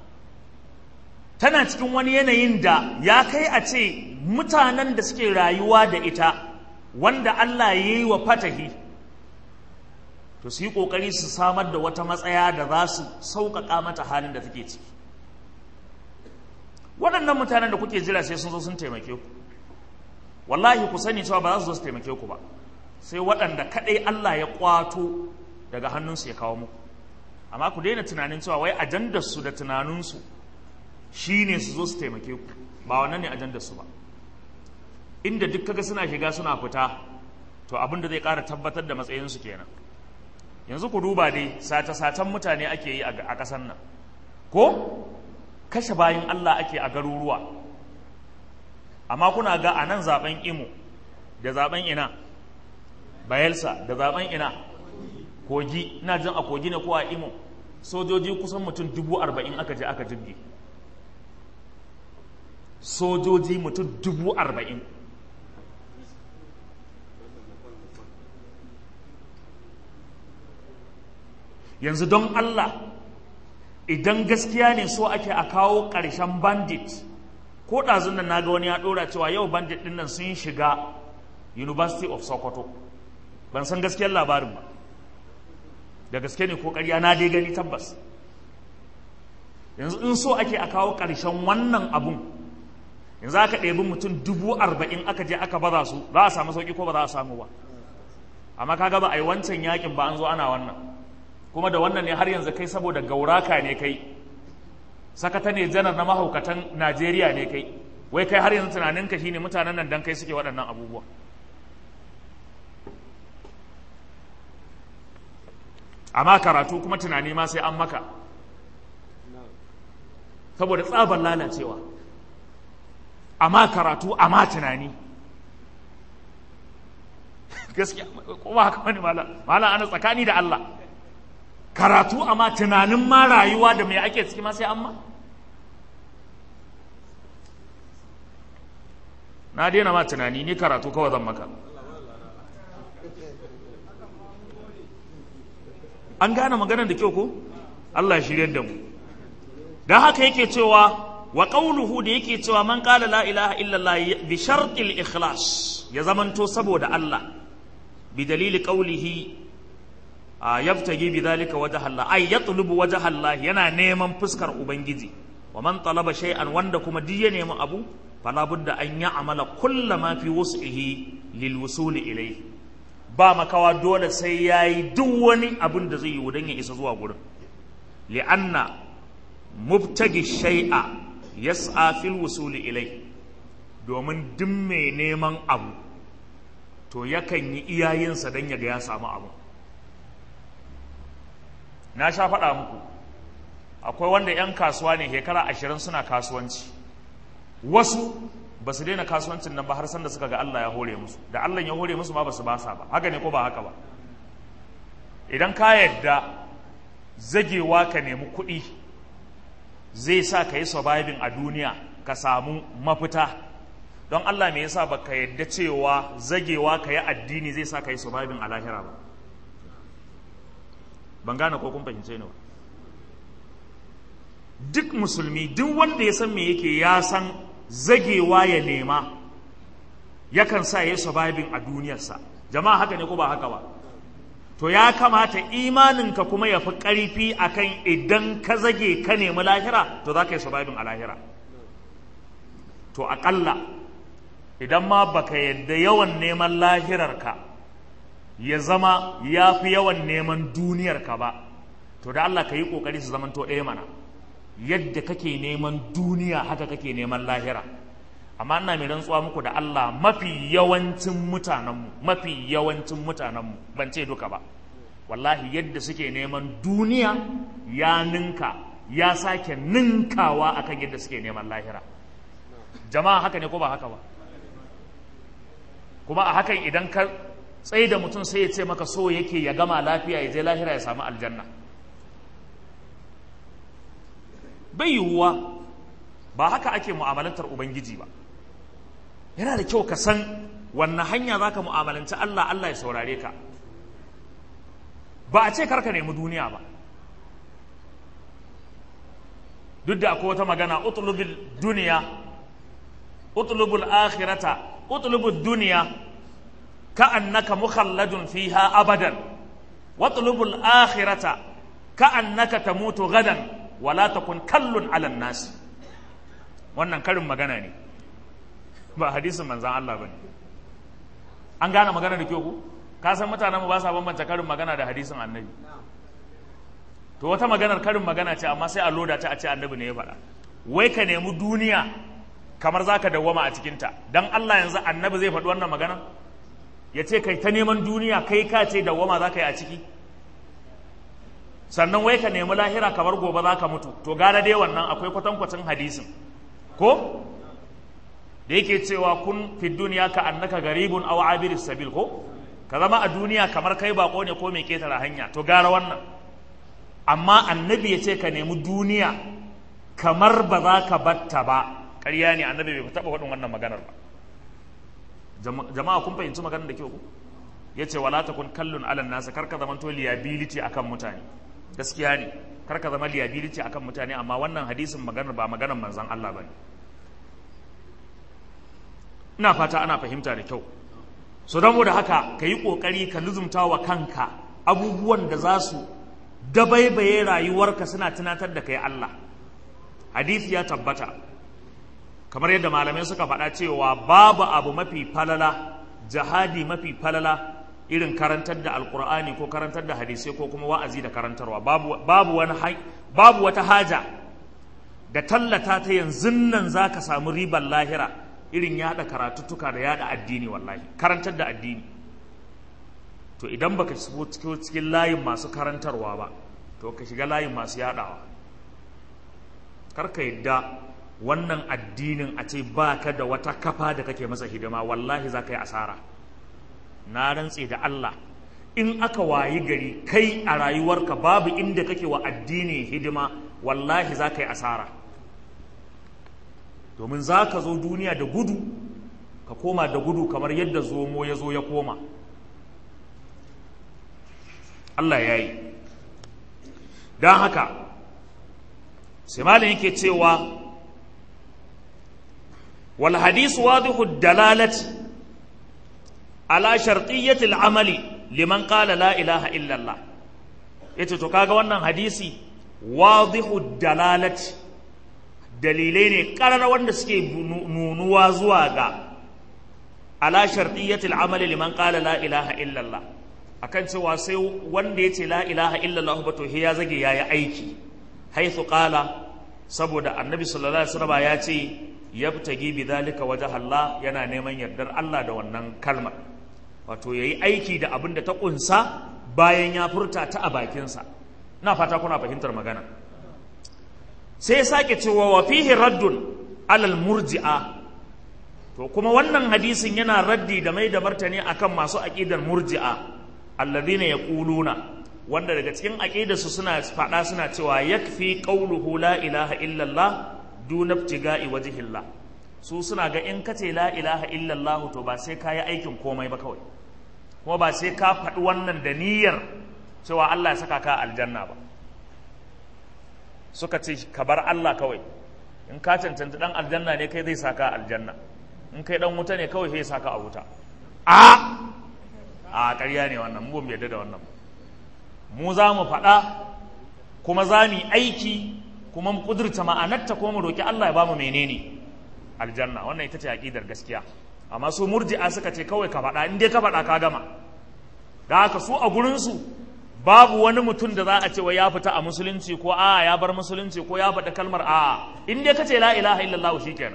tana cikin wani yanayin da ya kai a ce mutanen da suke rayuwa da ita wanda Allah ya yi wa fatahi to su yi ƙoƙari su samar da wata matsaya da za su sauƙaƙa mata halin da take ciki waɗannan mutanen da kuke jira sai sun zo sun taimake ku wallahi ku sani cewa ba za su zo su taimake ku ba sai waɗanda kaɗai Allah ya ƙwato daga hannunsu ya kawo muku amma ku daina tunanin cewa wai ajandarsu da tunaninsu shi ne su zo su taimake ku ba wannan ne ajandarsu ba inda duk kaga suna shiga suna fita to abin da zai ƙara tabbatar da matsayinsu kenan yanzu ku duba dai sace-sacen mutane ake yi a ƙasar nan ko kashe bayan Allah ake a garuruwa amma kuna ga a nan zaben imo da zaben ina bayelsa da zaben ina kogi ina jin a kogi ne ko a imo sojoji kusan mutum dubu arba'in aka je aka jirgi sojoji mutum dubu arba'in yanzu don Allah idan gaskiya ne so ake a kawo ƙarshen bandit ko ɗazun nan naga wani ya ɗora cewa yau bandit ɗin nan sun shiga university of sokoto ban san gaskiyar labarin ba da gaske ne ko ƙarya na dai gani tabbas yanzu in so ake a kawo ƙarshen wannan abun yanzu aka ɗebi mutum dubu arba'in aka je aka baza su za a samu sauƙi ko ba za a samu ba amma kaga ba a yi wancan yakin ba an zo ana wannan kuma da wannan ne har yanzu kai saboda gauraka ne kai sakata ne janar na mahaukatan najeriya ne kai wai kai har yanzu tunaninka shine mutanen nan dan kai suke waɗannan abubuwa amma karatu kuma tunani ma sai an maka saboda tsabar lalacewa amma karatu amma tunani gaskiya kuma haka wani mala mala ana tsakani da Allah karatu amma tunanin ma rayuwa da mai ake ciki ma sai amma na daina ma tunani ni karatu kawai zan maka an gane maganar da kyau ko Allah ya shirye da mu dan haka yake cewa wa qawluhu da yake cewa man qala la ilaha illallah bi shartil ikhlas ya zamanto saboda Allah bi dalili qawlihi yabtagi bi dhalika wajha Allah ay yatlubu wajha Allah yana neman fuskar ubangiji wa man talaba shay'an wanda kuma duk ya nemi abu fala budda an ya'mala kullama fi wus'ihi lil wusuli ilayhi ba makawa dole sai ya yi duk wani abin da zai yi don ya isa zuwa gurin li'anna mubtagi shai'a yas'a fil wusuli ilai domin duk mai neman abu to yakan yi iyayensa don ya ga ya samu abu na sha faɗa muku akwai wanda 'yan kasuwa ne shekara ashirin suna kasuwanci wasu ba su daina kasuwancin nan ba har sanda suka ga Allah ya hore musu da Allah ya hore musu ma ba su basa ba haka ne ko ba haka ba idan ka yadda zagewa ka nemi kuɗi zai sa ka yi surviving a duniya ka samu mafita don Allah me yasa ba ka yadda cewa zagewa ka yi addini zai sa ka yi surviving a lahira ba ban gane ko kun fahimce ni ba duk musulmi duk wanda ya san me yake ya san zagewa ya nema yakan sa ya surviving a duniyarsa jama'a haka ne ko ba haka ba to ya kamata imaninka kuma ya fi ƙarfi akan idan ka zage ka nemi lahira to za ka yi surviving a lahira to aƙalla idan ma baka yadda yawan neman lahirarka ya zama ya fi yawan neman duniyarka ba to da Allah ka yi ƙoƙari su zamanto ɗaya mana yadda kake neman duniya haka kake neman lahira amma ina mai rantsuwa muku da Allah mafi yawancin mutanenmu mafi yawancin mutanenmu ban ce duka ba wallahi yadda suke neman duniya ya ninka ya sake ninkawa akan yadda suke neman lahira jama'a haka ne ko ba haka ba kuma a hakan idan ka tsaye da mutum sai ya ce maka so yake ya gama lafiya ya je lahira ya samu aljanna bai yiwuwa ba haka ake mu'amalantar ubangiji ba yana da kyau ka san wannan hanya za ka mu'amalanci Allah Allah ya saurare ka ba a ce karka nemi duniya ba duk da akwai wata magana utlubil duniya utlubul akhirata utlubul duniya ka annaka mukhalladun fiha abadan watlubul akhirata ka'annaka tamutu gadan wala takun kallun ala nas wannan karin magana ne ba hadisin manzan Allah bane an gane magana da kyau ku ka san mutanen mu ba sa bambanta karin magana da hadisin annabi to wata maganar karin magana ce amma sai a loda ta a ce annabi ne ya faɗa wai ka nemi duniya kamar za ka dawwama a cikinta don Allah yanzu annabi zai faɗi wannan magana ya ce kai ta neman duniya kai ka ce dawwama za ka yi a ciki sannan wai ka nemi lahira kamar gobe za ka mutu to gara dai wannan akwai kwatankwacin hadisin ko da yake cewa kun fi duniya ka annaka garibun aw abiris sabil ko ka zama a duniya kamar kai bako ne ko mai ketare hanya to gara wannan amma annabi ya ce ka nemi duniya kamar ba za ka batta ba ƙarya ne annabi bai taɓa faɗin wannan maganar ba jama'a kun fahimci maganar da kyau ku ya ce wala ta kun kallon alan nasa kar ka zama to liability akan mutane gaskiya ne kar ka zama liability akan mutane amma wannan hadisin maganar ba maganar manzon Allah bane ina fata ana fahimta da kyau so don da haka ka yi ƙoƙari ka luzumta wa kanka abubuwan da za su dabaibaye rayuwarka suna tunatar da kai Allah hadisi ya tabbata kamar yadda malamai suka faɗa cewa babu abu mafi falala jihadi mafi falala irin karantar da alkur'ani ko karantar da hadisai ko kuma wa'azi da karantarwa babu, babu, wani babu wata haja da tallata ta yanzu nan za ka samu ribar lahira irin yada karatuttuka da yada addini wallahi karantar da addini to idan baka shigo cikin layin masu karantarwa ba to ka shiga layin masu yadawa karka yadda wannan addinin a ce baka da wata kafa da kake masa hidima wallahi za ka yi asara na rantse da Allah in aka wayi gari kai a rayuwarka babu inda kake wa addini hidima wallahi za ka yi asara domin za ka zo duniya da gudu ka koma da gudu kamar yadda zomo ya zo ya koma Allah ya yi don haka sai malin yake cewa wal hadisu wadihu dalalati ala shartiyyati al'amali liman qala la ilaha illallah yace to kaga wannan hadisi wadihu dalalati dalilai ne ƙarar wanda suke nunuwa zuwa ga ala shartiyyatil amali liman qala la ilaha illallah akan cewa sai wanda yace la ilaha illallah ba to ya zage yayi aiki haythu qala saboda annabi sallallahu alaihi wasallam ya ce yabtagi bidhalika wajha Allah yana neman yardar Allah da wannan kalmar wato yayi aiki da abin da ta kunsa bayan ya furta ta a bakinsa ina fata kuna fahimtar magana sai ya sake cewa wa fihi raddun alal murji'a to kuma wannan hadisin yana raddi da mai da martani akan masu aqidar murji'a alladhina yaquluna wanda daga cikin aqidarsu suna faɗa suna cewa yakfi qawluhu la ilaha illallah duna ibtiga'i wajhillah su suna ga in kace la ilaha illallah to ba sai kayi aikin komai ba kawai kuma ba sai ka faɗi wannan da niyyar cewa Allah ya saka ka aljanna ba suka ce ka bar Allah kawai in ka cancanta dan aljanna ne kai zai saka aljanna in kai dan wuta ne kawai sai saka a wuta a a ƙarya ne wannan mu ba mu yarda da wannan mu za mu faɗa kuma za mu yi aiki kuma mu kudurta ma'anarta kuma mu roki Allah ya bamu menene aljanna wannan ita ce aqidar gaskiya amma su murji'a suka ce kawai ka faɗa in dai ka faɗa ka gama da haka su a gurin su babu wani mutum da za a ce wa ya fita a musulunci ko a ya bar musulunci ko ya faɗi kalmar a in dai ka ce la ilaha illallah kenan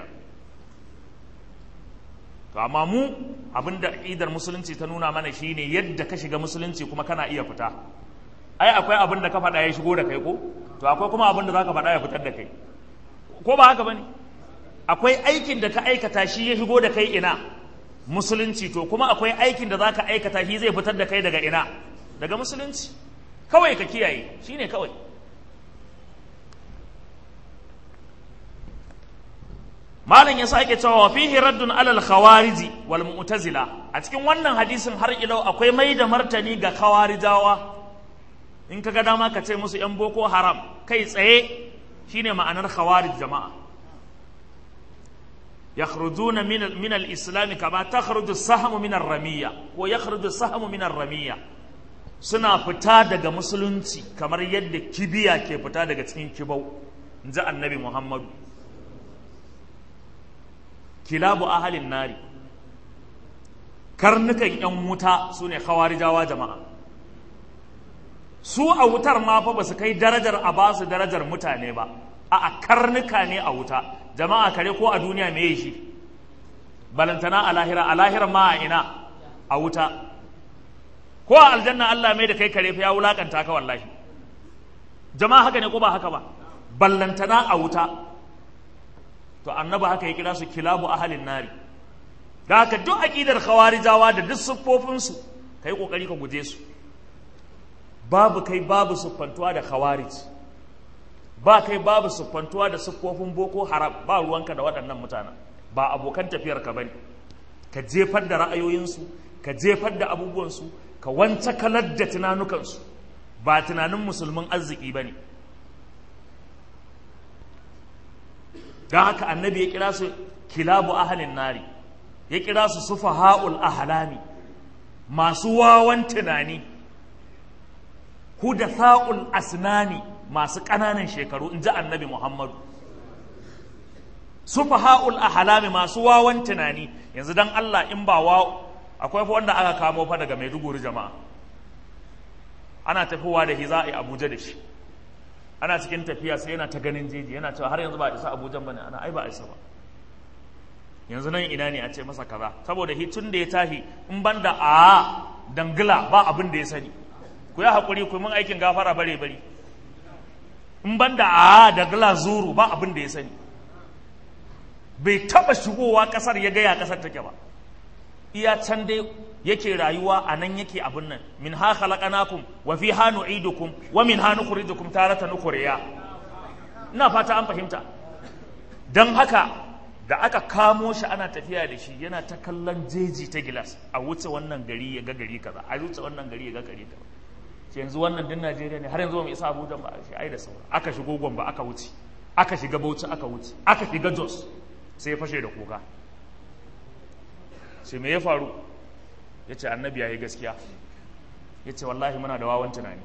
to amma mu abinda idar musulunci ta nuna mana shine yadda ka shiga musulunci kuma kana iya fita ai akwai abin da ka faɗa ya shigo da kai ko to akwai kuma abin da za ka faɗa ya fitar da kai ko ba haka bane akwai aikin da ka aikata shi ya shigo da kai ina musulunci to kuma akwai aikin da za ka aikata shi zai fitar da kai daga ina daga musulunci kawai ka kiyaye shine kawai malam ya sake cewa fihi raddun alal khawariji wal mu'tazila a cikin wannan hadisin har ilau akwai mai da martani ga khawarijawa in kaga dama ka ce musu yan boko haram kai tsaye shine ma'anar khawarij jama'a yakhrujuna min min al-islam kama takhruju as-sahmu min ar-ramiyya ko yakhruju as-sahmu min ar-ramiyya suna fita daga musulunci kamar yadda kibiya ke fita daga cikin kibau in ji annabi muhammadu kilabu ahalin nari karnukan 'yan wuta su ne khawarijawa jama'a su a wutar ma fa ba su kai darajar a ba su darajar mutane ba a karnuka ne a wuta jama'a kare ko a duniya me shi balantana a lahira a lahira ma a ina a wuta ko a aljanna Allah mai da kai kare fa ya wulakanta ka wallahi jama'a haka ne ko ba haka ba ballantana a wuta to annaba haka ya kira su kilabu ahalin nari da haka duk aqidar khawarijawa da duk siffofin su kai kokari ka guje su babu kai babu siffantuwa da khawarij ba kai babu siffantuwa da siffofin boko haram ba ruwanka da waɗannan mutanen ba abokan tafiyar ka bane ka jefar da ra'ayoyinsu ka jefar da abubuwansu ka wance kalar da tunanukansu ba tunanin musulmin arziki ba ne don haka annabi ya kira su kilabu ahalin nari ya kira su sufa ha'ul ahalami masu wawan tunani huda sa'ul asnani masu ƙananan shekaru in ji annabi muhammadu sufa ha'ul ahalami masu wawan tunani yanzu don allah in ba wa akwai fa wanda aka kamo fa daga maiduguri jama'a ana tafiwa da hiza a abuja da shi ana cikin tafiya sai yana ta ganin jeji yana cewa har yanzu ba a isa abuja ba ne ana ai ba a isa ba yanzu nan ina ne a ce masa kaza saboda hitun da ya tahi in ban da a dangila ba abin da ya sani ku yi haƙuri ku mun aikin gafara bare bare in ban da a dangila zuru ba abin da ya sani bai taɓa shigowa ƙasar ya gaya ƙasar take ba iya can dai yake rayuwa a nan yake abin nan min ha khalaqnakum wa fi ha nu'idukum wa min ha nukhrijukum taratan ukhriya ina fata an fahimta dan haka da aka kamo shi ana tafiya da shi yana ta kallon jeji ta gilas a wuce wannan gari ya ga gari kaza a wuce wannan gari ya ga gari kaza sai yanzu wannan din Najeriya ne har yanzu ba mu isa Abuja ba shi ai da saura aka shigo Gombe aka wuce aka shiga Bauchi aka wuce aka shiga Jos sai ya fashe da kuka sai me ya faru ya ce annabi ya yi gaskiya ya ce wallahi muna da wawan tunani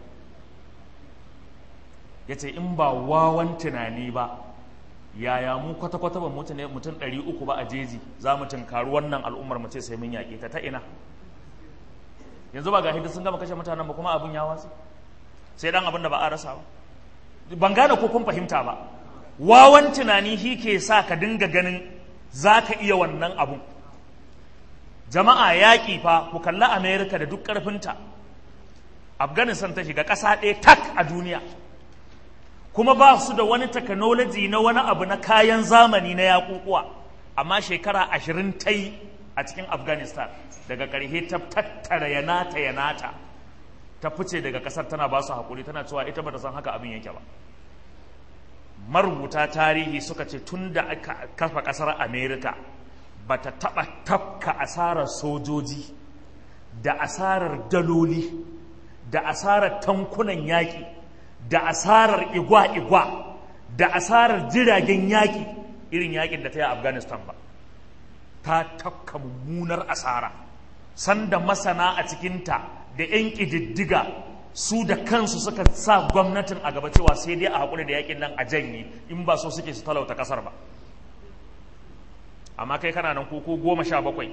ya ce in ba wawan tunani ba yaya mu kwata-kwata ba mutum ɗari uku ba a jeji za mu tunkaru wannan al'ummar mu ce sai mun yaƙe ta ta ina yanzu ba ga hidda sun gama kashe mutanen ba kuma abin ya watsi sai dan abin da ba a rasa ba ban gane ko kun fahimta ba wawan tunani shi ke sa ka dinga ganin za ka iya wannan abun jama'a yaƙi fa ku kalli amerika da duk ƙarfinta afghanistan ta shiga ƙasa ɗaya tak a duniya kuma ba su da wani technology na wani abu na kayan zamani na yaƙuƙuwa amma shekara ashirin ta yi a cikin afghanistan daga ƙarshe ta tattara yanata yanata ta fice daga ƙasar tana ba su haƙuri tana cewa ita ba ta san haka abin yake ba marubuta tarihi suka ce tun da aka kafa ƙasar amerika ba ta taɓa tafka asarar sojoji da asarar daloli da asarar tankunan yaƙi da asarar igwa-igwa da asarar jiragen yaƙi irin yaƙin da ta yi afghanistan ba ta tafka mummunar asara sanda masana a cikinta da 'yan ƙididdiga su da kansu suka sa gwamnatin a gaba cewa sai dai a haƙuri da yaƙin nan a janye in ba so suke su talauta ƙasar ba amma kai kana nan ku goma sha bakwai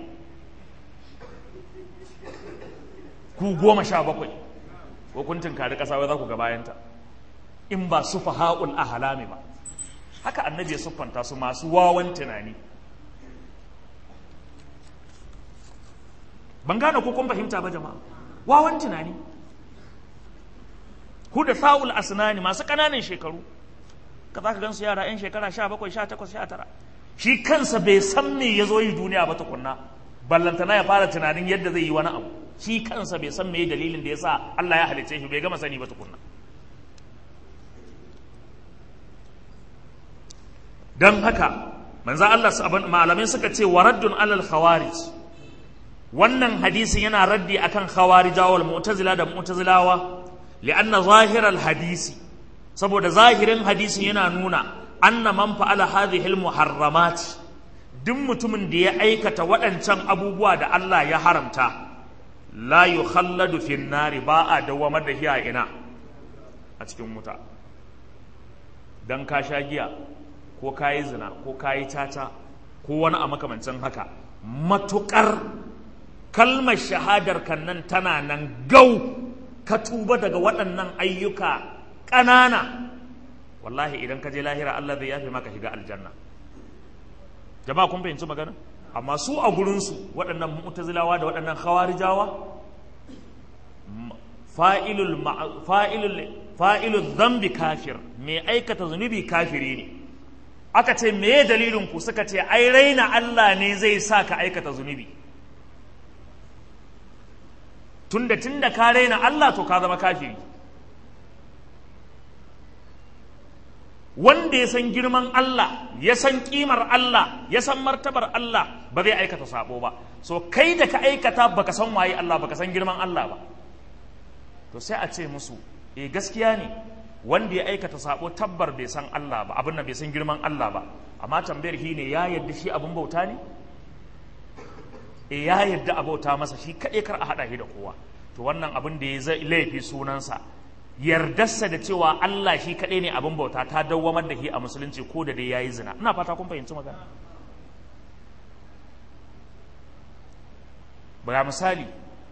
ku goma sha bakwai ko kun tunkari ƙasa wai za ku ga bayanta in ba su faha'ul ahalami ba haka annabi ya siffanta su masu wawan tunani ban gane ko kun fahimta ba jama'a wawan tunani ku da sa'ul asnani masu ƙananan shekaru ka za ka gan su yara 'yan shekara sha bakwai sha takwas sha tara shi kansa bai san me ya zo yi duniya ba tukunna ballantana ya fara tunanin yadda zai yi wani abu shi kansa bai san me dalilin da ya sa Allah ya halicce shi bai gama sani ba tukunna don haka manzo Allah malamai suka ce waraddun alal khawarij wannan hadisi yana raddi akan khawarijawa wal mu'tazila da mu'tazilawa li'anna zahiral hadisi saboda zahirin hadisi yana nuna anna man fa'ala hadhihi al-muharramat duk mutumin da ya aikata waɗancan abubuwa da Allah ya haramta la yukhalladu fin nari ba a dawamar da shi a ina a cikin wuta dan ka sha giya ko ka yi zina ko ka yi caca ko wani a makamancin haka matukar kalmar shahadar kan nan tana nan gau ka tuba daga waɗannan ayyuka ƙanana wallahi idan ka je lahira Allah zai yafe maka shiga aljanna jama'a kun fahimci magana amma su a gurinsu waɗannan mu'tazilawa da waɗannan khawarijawa fa'ilul fa'ilul fa'ilul dhanbi kafir mai aikata zunubi kafiri ne aka ce me dalilin ku suka ce ai raina Allah ne zai sa ka aikata zunubi tunda tunda ka raina Allah to ka zama kafiri wanda ya san girman Allah ya san kimar Allah ya san martabar Allah ba zai aikata sabo ba so kai da ka aikata baka san waye Allah baka san girman Allah ba to sai a ce musu eh gaskiya ne wanda ya aikata sabo tabbar bai san Allah ba abin nan bai san girman Allah ba amma tambayar shi ne ya yadda shi abin bauta ne eh ya yadda a bauta masa shi kaɗai kar a haɗa shi da kowa to wannan abin da ya zai laifi sunansa yardarsa da cewa Allah shi kaɗai ne abin bauta ta dawwamar da shi a musulunci ko da dai ya yi zina ina fata kun fahimci magana ba misali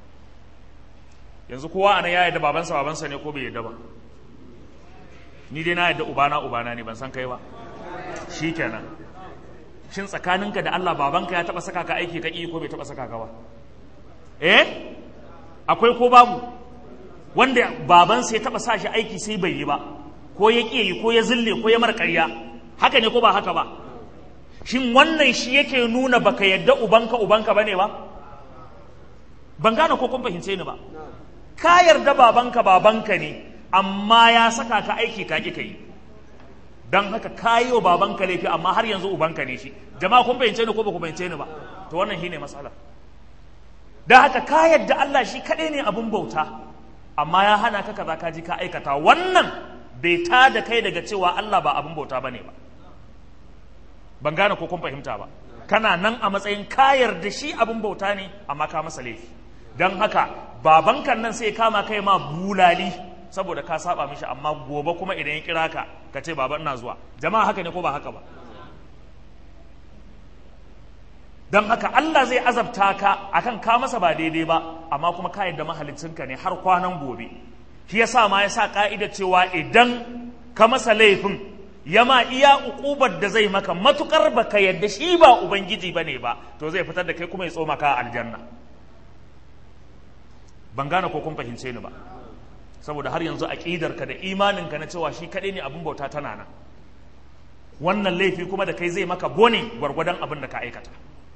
yanzu kowa anan ya yarda babansa babansa ne ko bai yarda ba ni dai na yarda ubana ubana ne ban san kai ba shikenan shin tsakaninka da Allah babanka ya taba saka ka aiki ka ko bai taba saka ka ba eh akwai ko babu wanda babansa ya taba sa shi aiki sai bai yi ba ko ya ƙi yi ko ya zille ko ya marƙarya haka ne ko ba haka ba shin wannan shi yake nuna baka yadda ubanka ubanka bane ba ban gane ko kun fahimce ni ba ka yarda babanka babanka ne amma ya saka ka aiki ka ƙi ka yi don haka ka yi wa babanka laifi amma har yanzu ubanka ne shi jama'a kun fahimce ni ko ba ku fahimce ni ba to wannan shine matsalar don haka ka yadda Allah shi kaɗai ne abin bauta amma ya hana ka kaza ka ji ka aikata wannan bai ta da kai daga cewa Allah ba abin bauta bane ba ban gane ko kun fahimta ba kana nan a matsayin ka yarda shi abin bauta ne amma ka masa laifi don haka babankan nan sai kama kai ma bulali saboda ka saba mishi amma gobe kuma idan ya kira ka ka ce baba ina zuwa jama'a haka ne ko ba haka ba don haka Allah zai azabta ka akan ka masa ba daidai ba amma kuma ka yadda mahalicinka ne har kwanan gobe shi yasa ma yasa ka'ida cewa idan ka masa laifin ya ma iya ukubar da zai maka matukar baka yadda shi ba ubangiji bane ba to zai fitar da kai kuma ya tsoma ka aljanna ban gane ko kun fahimce ni ba saboda har yanzu aƙidarka da imaninka na cewa shi kaɗai ne abin bauta tana nan wannan laifi kuma da kai zai maka bone gwargwadon abin da ka aikata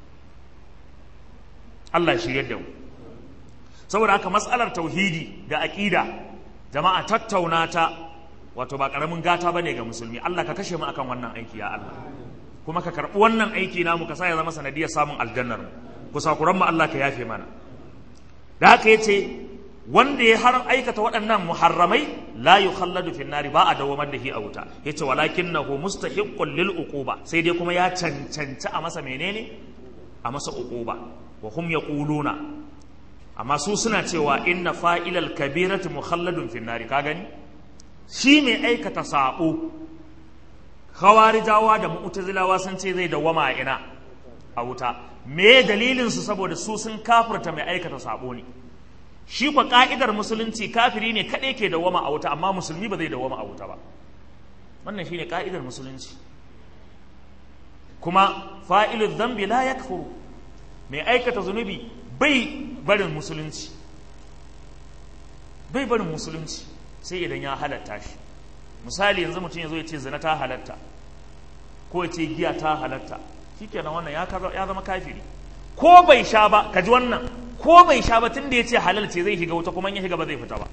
Allah shi yadda mu saboda haka matsalar tauhidi da aƙida jama'a tattauna ta wato ba ƙaramin gata bane ga musulmi Allah ka kashe mu akan wannan aiki ya Allah kuma ka karɓi wannan aiki namu ka sa ya zama sanadiyar samun aljannar mu kusakuran mu Allah ka yafe mana da haka yace wanda ya har aikata waɗannan muharramai la yukhalladu fi nari ba a dawamar da shi a wuta yace walakinahu mustahiqqun lil uquba sai dai kuma ya cancanci a masa menene a masa uquba wa hum yaquluna amma su suna cewa inna fa'ilal kabirati mukhalladun fi nari ka gani shi mai aikata sabo khawarijawa da mu'tazilawa sun ce zai dawama a ina a wuta me dalilin su saboda su sun kafirta mai aikata sabo ne shi kwa ka'idar musulunci kafiri ne kaɗai ke dawama a wuta amma musulmi ba zai dawama a wuta ba wannan shine ka'idar musulunci kuma fa'ilu zambi la yakfuru mai aikata zunubi bai barin musulunci bai barin musulunci sai idan ya halatta shi misali yanzu mutum ya zo ya ce zina ta halatta ko ya ce giya ta halatta shikenan wannan ya zama kafiri ko bai sha ba ka ji wannan ko bai sha ba tun da ya ce halal ce zai shiga wuta kuma ya shiga ba zai fita ba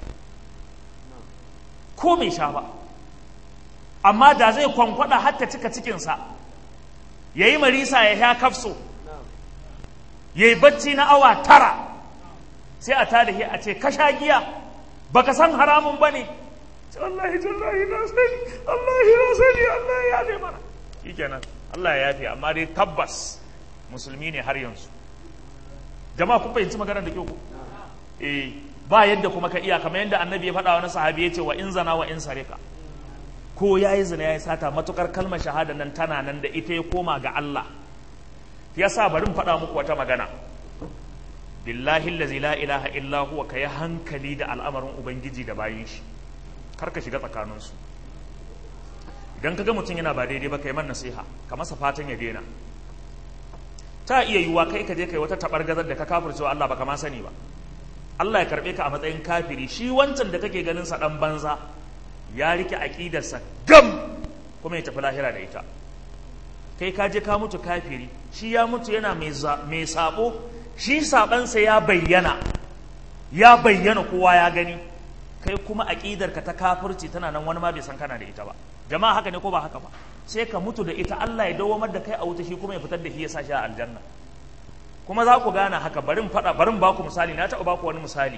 ko bai sha ba amma da zai kwankwada hatta cika cikinsa ya yi marisa ya sha kafso ya yi bacci na awa tara sai a tada shi a ce ka sha giya baka san haramun ba ne wallahi tallahi na sani wallahi na sani Allah ya yafe mana shikenan Allah ya yafe amma dai tabbas musulmi ne har yanzu jama'a kun fahimci maganar da kyau ku eh ba yadda kuma ka iya kamar yadda annabi ya faɗa wani sahabi ya ce wa in zana wa in sarika ko ya yi zina ya yi sata matukar kalmar shahada nan tana nan da ita ya koma ga Allah ya sa bari in faɗa muku wata magana billahi allazi la ilaha illa huwa ka yi hankali da al'amarin ubangiji da bayin shi kar ka shiga tsakaninsu idan ka ga mutum yana ba daidai ba ka yi man nasiha ka masa fatan ya daina ta iya yiwuwa kai ka je kai wata tabar gazar da ka kafircewa Allah baka ma sani ba Allah ya karbe ka a matsayin kafiri shi wancan da kake ganin sa dan banza ya rike aqidarsa gam kuma ya tafi lahira da ita kai ka je ka mutu kafiri shi ya mutu yana mai mai sabo shi sabansa ya bayyana ya bayyana kowa ya gani kai kuma aqidarka ta kafirci tana nan wani ma bai san kana da ita ba jama'a haka ne ko ba haka ba sai ka mutu da ita Allah ya dawamar da kai a wuta shi kuma ya fitar da shi ya sa shi a aljanna kuma za ku gane haka barin faɗa barin ba ku misali na taɓa ba ku wani misali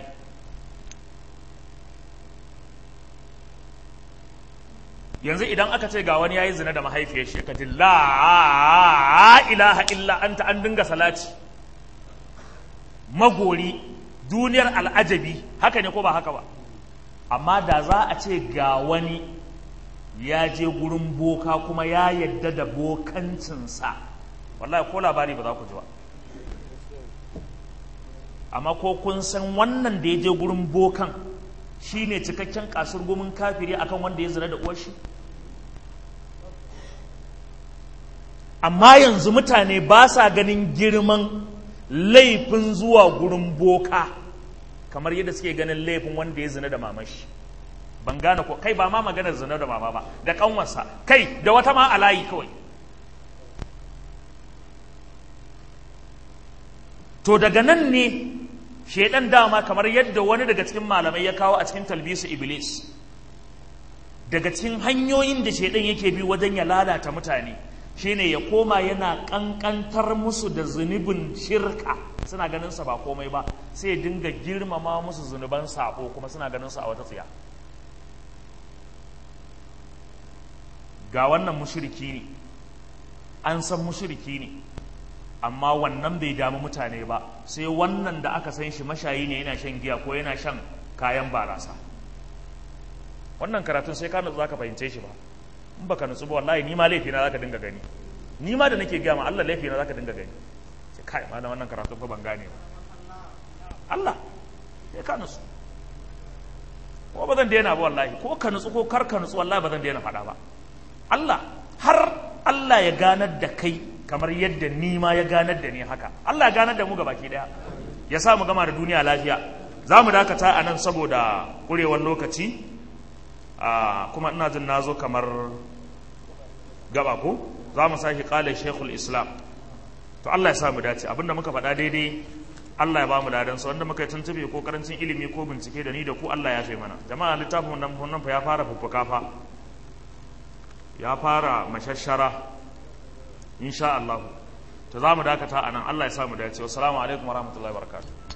yanzu idan aka ce ga wani yayi zina da mahaifiyar shi ka ji la ilaha illa anta an dinga salati magori duniyar al'ajabi haka ne ko ba haka ba amma da za a ce ga wani ya je gurin boka kuma ya yadda da bokancinsa wallahi ko labari ba za ku ji ba amma ko kun san wannan da ya je gurin bokan shi ne cikakken kasar gomin kafiri akan wanda ya zina da uwar shi amma yanzu mutane ba sa ganin girman laifin zuwa gurin boka kamar yadda suke ganin laifin wanda ya zina da mamashi ban gane ko kai ba ma maganar zina da mama ba da kanwarsa kai da wata ma alayi kawai to daga nan ne shedan dama kamar yadda wani daga cikin malamai ya kawo a cikin talbisu iblis daga cikin hanyoyin da shedan yake bi wajen ya lalata mutane shine ya koma yana kankantar musu da zunubin shirka suna ganin sa ba komai ba sai ya dinga girmama musu zunuban sabo kuma suna ganin sa a wata tsiya ga wannan mushriki ne an san mushriki ne amma wannan bai damu mutane ba sai wannan da aka san shi mashayi ne yana shan giya ko yana shan kayan barasa wannan karatun sai ka nutsu zaka fahimce shi ba in baka nutsu ba wallahi ni ma laifi na zaka dinga gani ni ma da nake gaya ma Allah laifi na zaka dinga gani sai kai ma wannan karatun fa ban gane ba Allah sai ka nutsu ko ba zan daina ba wallahi ko ka nutsu ko kar ka nutsu wallahi ba zan daina faɗa ba Allah har Allah ya ganar da kai kamar yadda ni ma ya ganar da ni haka Allah ya ganar da mu gabaki daya ya sa mu gama da duniya lafiya za mu dakata a nan saboda kurewar lokaci kuma ina jin na zo kamar gaba ko za mu sake kala shekul islam to Allah ya sa mu dace abinda muka faɗa daidai Allah ya ba mu ladan sa wanda muka yi tuntube ko karancin ilimi ko bincike da ni da ku Allah ya fi mana jama'a littafin nan nan fa ya fara fuffuka fa ya fara mashashara insha Allah to za mu dakata a nan Allah ya sa mu dace wassalamu alaikum warahmatullahi wabarakatuh